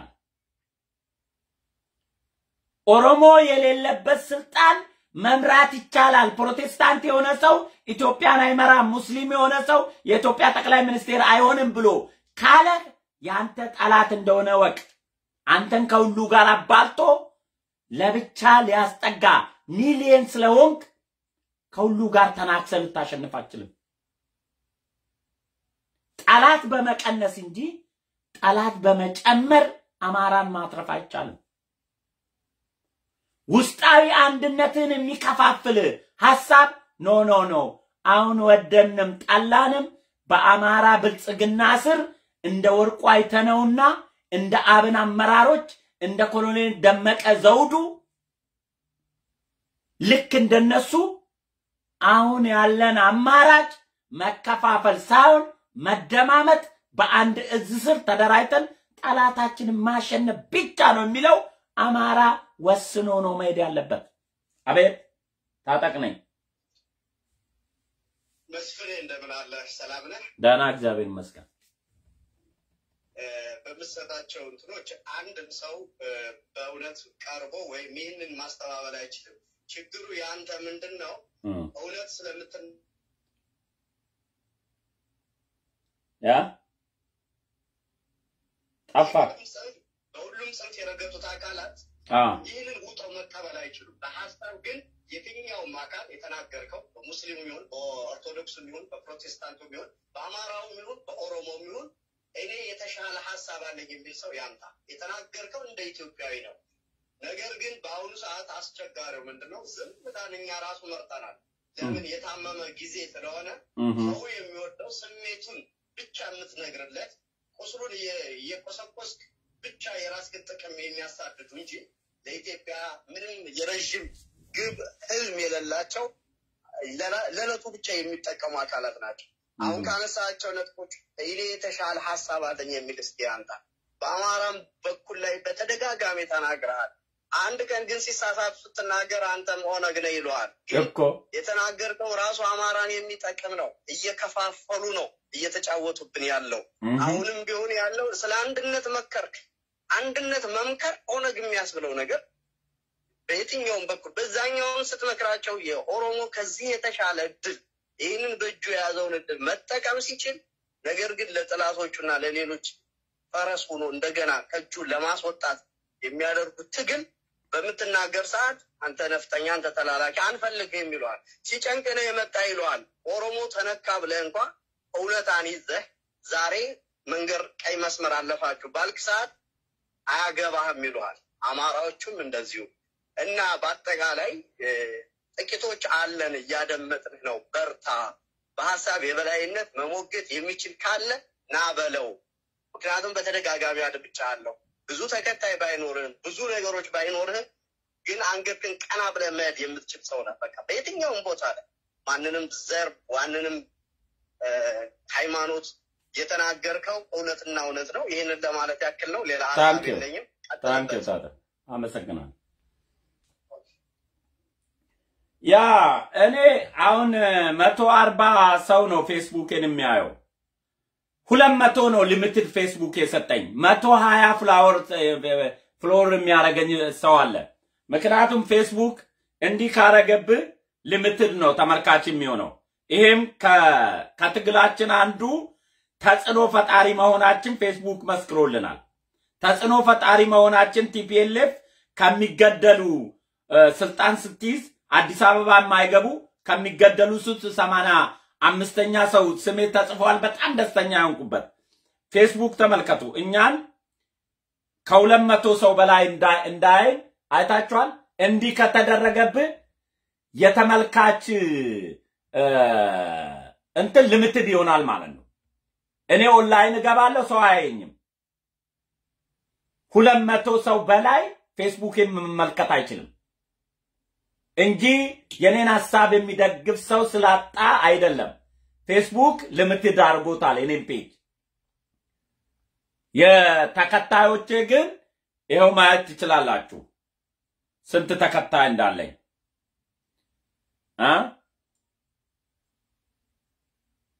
ኦሮሞ የሌለበት ስልጣን መምራት ይቻላል። ፕሮቴስታንት የሆነ ሰው ኢትዮጵያን አይመራም፣ ሙስሊም የሆነ ሰው የኢትዮጵያ ጠቅላይ ሚኒስቴር አይሆንም ብሎ ካለ የአንተ ጠላት እንደሆነ ወቅ አንተን ከሁሉ ጋር አባልቶ ለብቻ ሊያስጠጋ ሚሊየን ስለሆንክ ከሁሉ ጋር ተናክሰ ልታሸንፍ አትችልም። ጠላት በመቀነስ እንጂ ጠላት በመጨመር አማራን ማትረፍ አይቻልም። ውስጣዊ አንድነትን የሚከፋፍል ሐሳብ ኖ ኖ ኖ አሁን ወደንም ጠላንም በአማራ ብልጽግና ስር እንደ ወርቁ አይተነውና እንደ አብን አመራሮች እንደ ኮሎኔል ደመቀ ዘውዱ ልክ እንደነሱ አሁን ያለን አማራጭ መከፋፈል ሳይሆን መደማመጥ፣ በአንድ እዝ ስር ተደራጅተን ጠላታችንን ማሸነፍ ብቻ ነው የሚለው አማራ ወስኖ ነው መሄድ ያለበት። አቤት ታጠቅ ነኝ። መስፍኔ እንደምን አለህ? ሰላም ነህ? ደህና እግዚአብሔር ይመስገን። በምሰጣቸው እንትኖች አንድም ሰው በእውነት ቀርቦ ወይም ይህንን ማስተባበል አይችልም። ችግሩ የአንተ ምንድን ነው? እውነት ስለምትን ያ ጠፋ። በሁሉም ጽንፍ የረገጡት አካላት ይህንን ውጠው መቀበል አይችሉም። በሀሳብ ግን የትኛውም አካል የተናገርከው በሙስሊሙ ይሁን በኦርቶዶክሱ ይሁን በፕሮቴስታንቱ ይሁን በአማራው ይሁን በኦሮሞም ይሁን እኔ የተሻለ ሀሳብ አለኝ የሚል ሰው ያምጣ። የተናገርከው እንደ ኢትዮጵያዊ ነው። ነገር ግን በአሁኑ ሰዓት አስቸጋሪው ምንድን ነው? ዝምታን እኛ ራሱ መርጠናል። ለምን? የታመመ ጊዜ ስለሆነ ሰው የሚወደው ስሜቱን ብቻ የምትነግርለት ቁስሉን እየቆሰቆስክ ብቻ የራስህን ጥቅም የሚያሳድዱ እንጂ ለኢትዮጵያ ምንም የረዥም ግብ ህልም የሌላቸው ለዕለቱ ብቻ የሚጠቀሙ አካላት ናቸው። አሁን ካነሳቸው ነጥቦች እኔ የተሻለ ሀሳብ አለኝ የሚል እስኪ ያምጣ። በአማራም በኩል ላይ በተደጋጋሚ ተናግረሃል። አንድ ቀን ግን ሲሳሳቱ ስትናገር አንተም ኦነግ ነህ ይለዋል። እኮ የተናገርከው ራሱ አማራን የሚጠቅም ነው። እየከፋፈሉ ነው እየተጫወቱብን ያለው። አሁንም ቢሆን ያለው ስለ አንድነት መከርክ። አንድነት መምከር ኦነግ የሚያስብለው ነገር በየትኛውም በኩል በዛኛውም ስትመክራቸው የኦሮሞ ከዚህ የተሻለ እድል ይህንን በእጁ የያዘውን እድል መጠቀም ሲችል፣ ነገር ግን ለጥላቶቹና ለሌሎች ፈረስ ሆኖ እንደገና ከእጁ ለማስወጣት የሚያደርጉት ትግል በምትናገር ሰዓት አንተ ነፍጠኛ፣ አንተ ተላላኪ አንፈልግህም ይለዋል። ሲጨንቅ ነው የመጣ ይለዋል። ኦሮሞ ተነካ ብለህ እንኳ እውነታን ይዘህ ዛሬ መንገድ ቀይ መስመር አለፋችሁ ባልክ ሰዓት አያገባህም ይለዋል። አማራዎቹም እንደዚሁ እና በአጠቃላይ ጥቂቶች አለን እያደመጥንህ ነው። በርታ። በሀሳብ የበላይነት መሞገት የሚችል ካለ ና በለው። ምክንያቱም በተደጋጋሚ አድምጫለሁ። ብዙ ተከታይ ባይኖርህም ብዙ ነገሮች ባይኖርህም ግን አንገትህን ቀና ብለህ መሄድ የምትችል ሰው ነህ። በቃ በየትኛውም ቦታ ላይ ማንንም ዘር ዋንንም ሃይማኖት የተናገርከው እውነትና እውነት ነው። ይህንን ለማለት ያክል ነው። ሌላ ሀሳብ ታንኪዩ የለኝም። ታንኪዩ ታጠ አመሰግናለሁ። ያ እኔ አሁን መቶ አርባ ሰው ነው ፌስቡክን የሚያየው። ሁለት መቶ ነው ሊሚትድ ፌስቡክ የሰጠኝ። መቶ ሀያ ፍላወር ፍሎር የሚያደርገኝ ሰው አለ። ምክንያቱም ፌስቡክ እንዲህ ካረገብህ ሊሚትድ ነው ተመልካች የሚሆነው። ይሄም ከትግላችን አንዱ ተጽዕኖ ፈጣሪ መሆናችን ፌስቡክ መስክሮልናል። ተጽዕኖ ፈጣሪ መሆናችን ቲፒኤልኤፍ ከሚገደሉ ስልጣን ስትይዝ አዲስ አበባ የማይገቡ ከሚገደሉ ሱት ሰማንያ አምስተኛ ሰው ስሜ ተጽፏል። በጣም ደስተኛ ያንቁበት ፌስቡክ ተመልከቱ። እኛን ከሁለት መቶ ሰው በላይ እንዳይን አይታችኋል። እንዲህ ከተደረገብህ የተመልካች እንትን ልምትድ ይሆናል ማለት ነው። እኔ ኦንላይን እገባለሁ፣ ሰው አያየኝም። ሁለት መቶ ሰው በላይ ፌስቡክን መመልከት አይችልም እንጂ የኔን ሀሳብ የሚደግፍ ሰው ስላጣ አይደለም። ፌስቡክ ልምትድ አድርጎታል የኔን ፔጅ። የተከታዮቼ ግን ይኸው ማየት ትችላላችሁ ስንት ተከታይ እንዳለኝ እ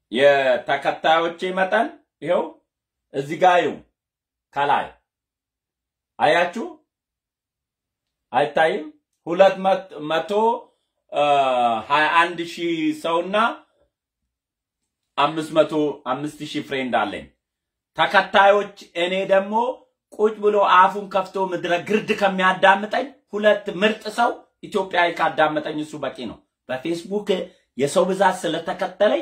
የተከታዮቼ መጠን ይኸው እዚህ ጋር ይኸው ከላይ አያችሁ፣ አይታይም? ሁለት መቶ ሀያ አንድ ሺህ ሰውና አምስት መቶ አምስት ሺህ ፍሬንድ አለኝ ተከታዮች። እኔ ደግሞ ቁጭ ብሎ አፉን ከፍቶ ምድረ ግርድ ከሚያዳምጠኝ ሁለት ምርጥ ሰው ኢትዮጵያዊ ካዳመጠኝ እሱ በቂ ነው። በፌስቡክ የሰው ብዛት ስለተከተለኝ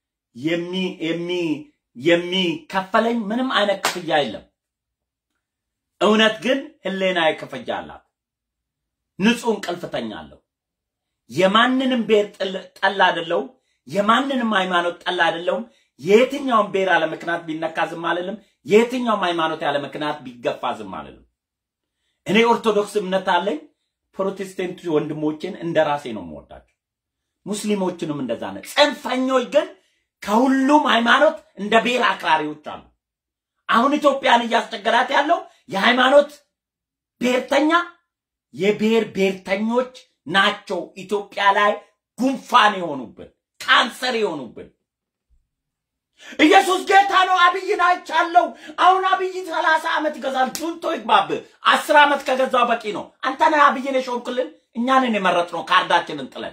የሚከፈለኝ ምንም አይነት ክፍያ የለም። እውነት ግን ህሌናዬ ክፍያ አላት። ንጹህ እንቅልፍ ተኛለሁ። የማንንም ብሔር ጠላ አይደለሁም። የማንንም ሃይማኖት ጠላ አይደለሁም። የየትኛውም ብሔር ያለ ምክንያት ቢነካ ዝም አልልም። የየትኛውም ሃይማኖት ያለ ምክንያት ቢገፋ ዝም አልልም። እኔ ኦርቶዶክስ እምነት አለኝ። ፕሮቴስታንት ወንድሞችን እንደ ራሴ ነው የምወዳቸው። ሙስሊሞችንም እንደዛ ነው። ጽንፈኞች ግን ከሁሉም ሃይማኖት እንደ ብሔር አክራሪዎች አሉ። አሁን ኢትዮጵያን እያስቸገራት ያለው የሃይማኖት ብሔርተኛ የብሔር ብሔርተኞች ናቸው። ኢትዮጵያ ላይ ጉንፋን የሆኑብን ካንሰር የሆኑብን። ኢየሱስ ጌታ ነው። አብይን አይቻለው። አሁን አብይ ሰላሳ ዓመት ይገዛል። ጁንቶ ይግባብህ። አስር ዓመት ከገዛው በቂ ነው። አንተ ነህ አብይን የሾምክልን፣ እኛንን የመረጥነው ካርዳችንን ጥለን።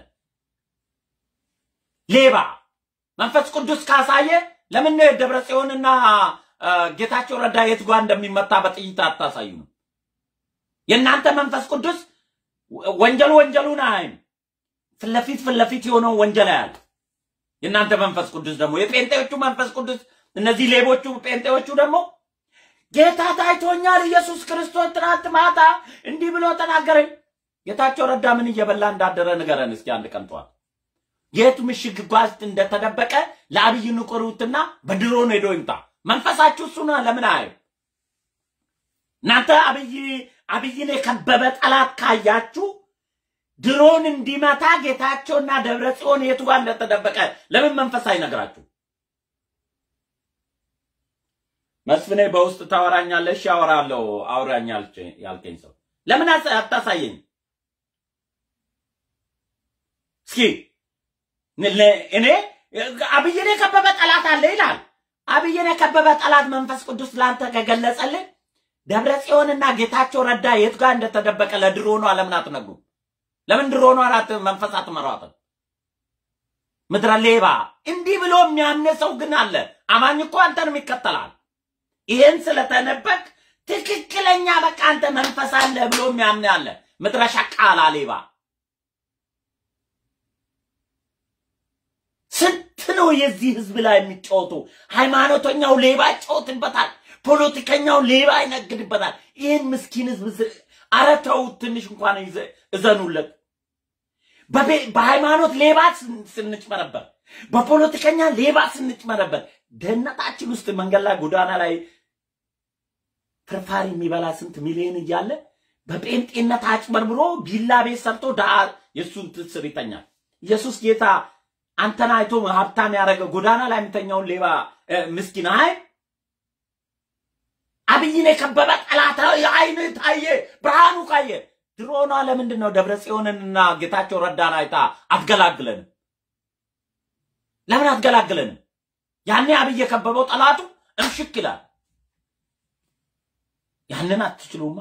ሌባ መንፈስ ቅዱስ ካሳየ ለምን ደብረ ጽዮንና ጌታቸው ረዳ የት ጓ እንደሚመታ በጥይት አታሳዩ ነው? የእናንተ መንፈስ ቅዱስ ወንጀሉ ወንጀሉን አያይም። ፊት ለፊት ፊት ለፊት የሆነው ወንጀል ያለ የእናንተ መንፈስ ቅዱስ ደግሞ የጴንጤዎቹ መንፈስ ቅዱስ እነዚህ ሌቦቹ ጴንጤዎቹ ደግሞ ጌታ ታይቶኛል፣ ኢየሱስ ክርስቶስ ትናንት ማታ እንዲህ ብሎ ተናገረኝ። ጌታቸው ረዳ ምን እየበላ እንዳደረ ንገረን እስኪ አንድ ቀን ጠዋት የቱ ምሽግ ጓዝ እንደተደበቀ ለአብይ ንቁሩትና በድሮን ሄዶ ይምጣ። መንፈሳችሁ እሱ ነው። ለምን አይ እናንተ አብይ አብይን የከበበ ጠላት ካያችሁ ድሮን እንዲመታ ጌታቸውና ደብረ ጽዮን የቱ ጋር እንደተደበቀ ለምን መንፈስ አይነግራችሁ? መስፍኔ በውስጥ ታወራኛለሽ፣ ያወራለሁ። አውራኝ ያልከኝ ሰው ለምን አታሳየኝ? እስኪ እኔ አብይን የከበበ ጠላት አለ ይላል። አብይን የከበበ ጠላት መንፈስ ቅዱስ ለአንተ ከገለጸልን ደብረ ጽዮንና ጌታቸው ረዳ የት ጋር እንደተደበቀ ለድሮኗ ለምን አትነግሩም? ለምን ድሮኗ አራት መንፈስ አትመሯትም? ምድረ ሌባ እንዲህ ብሎ የሚያምን ሰው ግን አለ። አማኝ እኮ አንተንም ይከተላል። ይሄን ስለተነበቅ ትክክለኛ በቃ አንተ መንፈስ አለ ብሎ የሚያምን አለ። ምድረ ሸቃላ ሌባ ስንት ነው የዚህ ህዝብ ላይ የሚጫወቱ? ሃይማኖተኛው ሌባ ይጫወትበታል። ፖለቲከኛው ሌባ ይነግድበታል። ይህን ምስኪን ህዝብ ኧረ ተው፣ ትንሽ እንኳን እዘኑለት። በሃይማኖት ሌባ ስንጭመረበር፣ በፖለቲከኛ ሌባ ስንጭመረበር፣ ደህንነታችን ውስጥ መንገድ ላይ ጎዳና ላይ ፍርፋሪ የሚበላ ስንት ሚሊዮን እያለ በጴንጤነት አጭበርብሮ ቢላ ቤት ሰርቶ ዳ የእሱን ትስር ይተኛል። ኢየሱስ ጌታ አንተን አይቶ ሀብታም ያደረገ ጎዳና ላይ የሚተኛውን ሌባ ምስኪን አይ አብይን የከበበ ጠላት አይን ታየ፣ ብርሃኑ ካየ ድሮኗ ለምንድን ነው ደብረ ጽዮንንና ጌታቸው ረዳን አይታ አትገላግለንም? ለምን አትገላግለንም? ያኔ አብይ የከበበው ጠላቱ እምሽክ ይላል። ያንን አትችሉማ።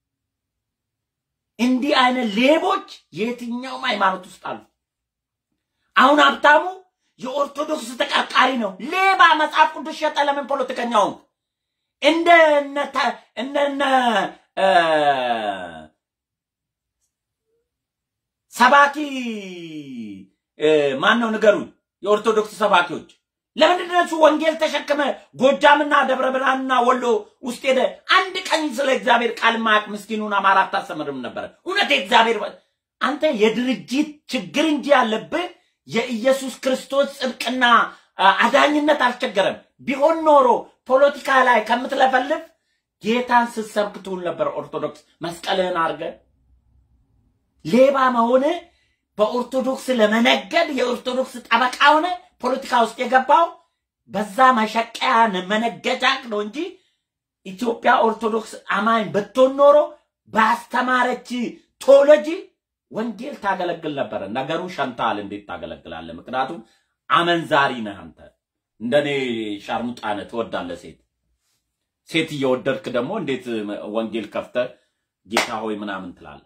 እንዲህ አይነት ሌቦች የትኛውም ሃይማኖት ውስጥ አሉ። አሁን ሀብታሙ የኦርቶዶክስ ተቀርቃሪ ነው። ሌባ መጽሐፍ ቅዱስ ሸጠ። ለምን ፖለቲከኛውን እንደነ እንደነ ሰባኪ ማን ነው ንገሩኝ። የኦርቶዶክስ ሰባኪዎች ለምንድን ነው እሱ ወንጌል ተሸክመ ጎጃምና ደብረ ብርሃንና ወሎ ውስጥ ሄደ አንድ ቀን ስለ እግዚአብሔር ቃል ማያውቅ ምስኪኑን አማራ አታስተምርም ነበረ? እውነት የእግዚአብሔር አንተ የድርጅት ችግር እንጂ ያለብህ የኢየሱስ ክርስቶስ ጽድቅና አዳኝነት አልቸገረም። ቢሆን ኖሮ ፖለቲካ ላይ ከምትለፈልፍ ጌታን ስትሰብክ ትውል ነበር። ኦርቶዶክስ መስቀልህን አድርገ ሌባ መሆን በኦርቶዶክስ ለመነገድ የኦርቶዶክስ ጠበቃ ሆነ ፖለቲካ ውስጥ የገባው በዛ መሸቀያ መነገጃቅ ነው እንጂ ኢትዮጵያ ኦርቶዶክስ አማኝ ብትሆን ኖሮ ባስተማረች ቶሎጂ ወንጌል ታገለግል ነበረ። ነገሩ ሸንታል። እንዴት ታገለግላለህ? ምክንያቱም አመንዛሪ ነህ አንተ። እንደኔ ሻርሙጣነ ትወዳለህ ሴት ሴት እየወደድክ ደግሞ እንዴት ወንጌል ከፍተ ጌታ ሆይ ምናምን ትላለህ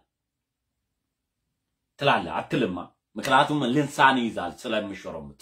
ትላለህ? አትልማ። ምክንያቱም ልንሳን ይይዛል ስለሚሾረሙጥ።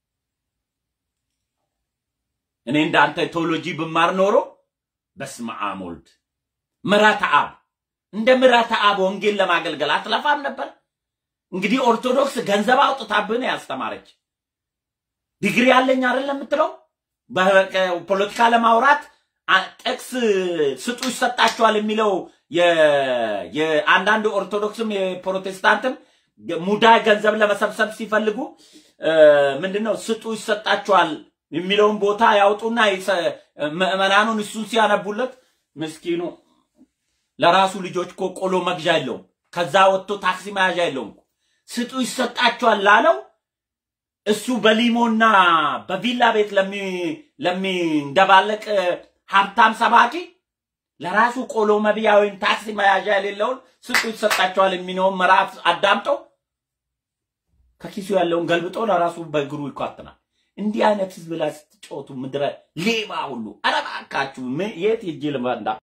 እኔ እንዳንተ ቴዎሎጂ ብማር ኖሮ በስመ አብ ወልድ ምሕረተ አብ እንደ ምሕረተ አብ ወንጌል ለማገልገል አትለፋም ነበር። እንግዲህ ኦርቶዶክስ ገንዘብ አውጥታብን ያስተማረች ዲግሪ ያለኝ አይደለም የምትለው በፖለቲካ ለማውራት ጥቅስ ስጡ ይሰጣቸዋል የሚለው የአንዳንድ ኦርቶዶክስም የፕሮቴስታንትም ሙዳይ ገንዘብ ለመሰብሰብ ሲፈልጉ ምንድነው ስጡ ይሰጣቸዋል የሚለውን ቦታ ያውጡና ምዕመናኑን እሱን ሲያነቡለት ምስኪኑ ለራሱ ልጆች እኮ ቆሎ መግዣ የለውም። ከዛ ወጥቶ ታክሲ መያዣ የለውም። ስጡ ይሰጣቸዋል ላለው እሱ በሊሞና በቪላ ቤት ለሚንደባለቅ ሀብታም ሰባኪ ለራሱ ቆሎ መብያ ወይም ታክሲ መያዣ የሌለውን ስጡ ይሰጣቸዋል የሚለውን ምዕራፍ አዳምጠው ከኪሱ ያለውን ገልብጦ ለራሱ በእግሩ ይኳትናል። እንዲህ አይነት ህዝብ ላይ ስትጫወቱ ምድረ ሌባ ሁሉ ኧረ እባካችሁ የት ሄጄ ልመንዳ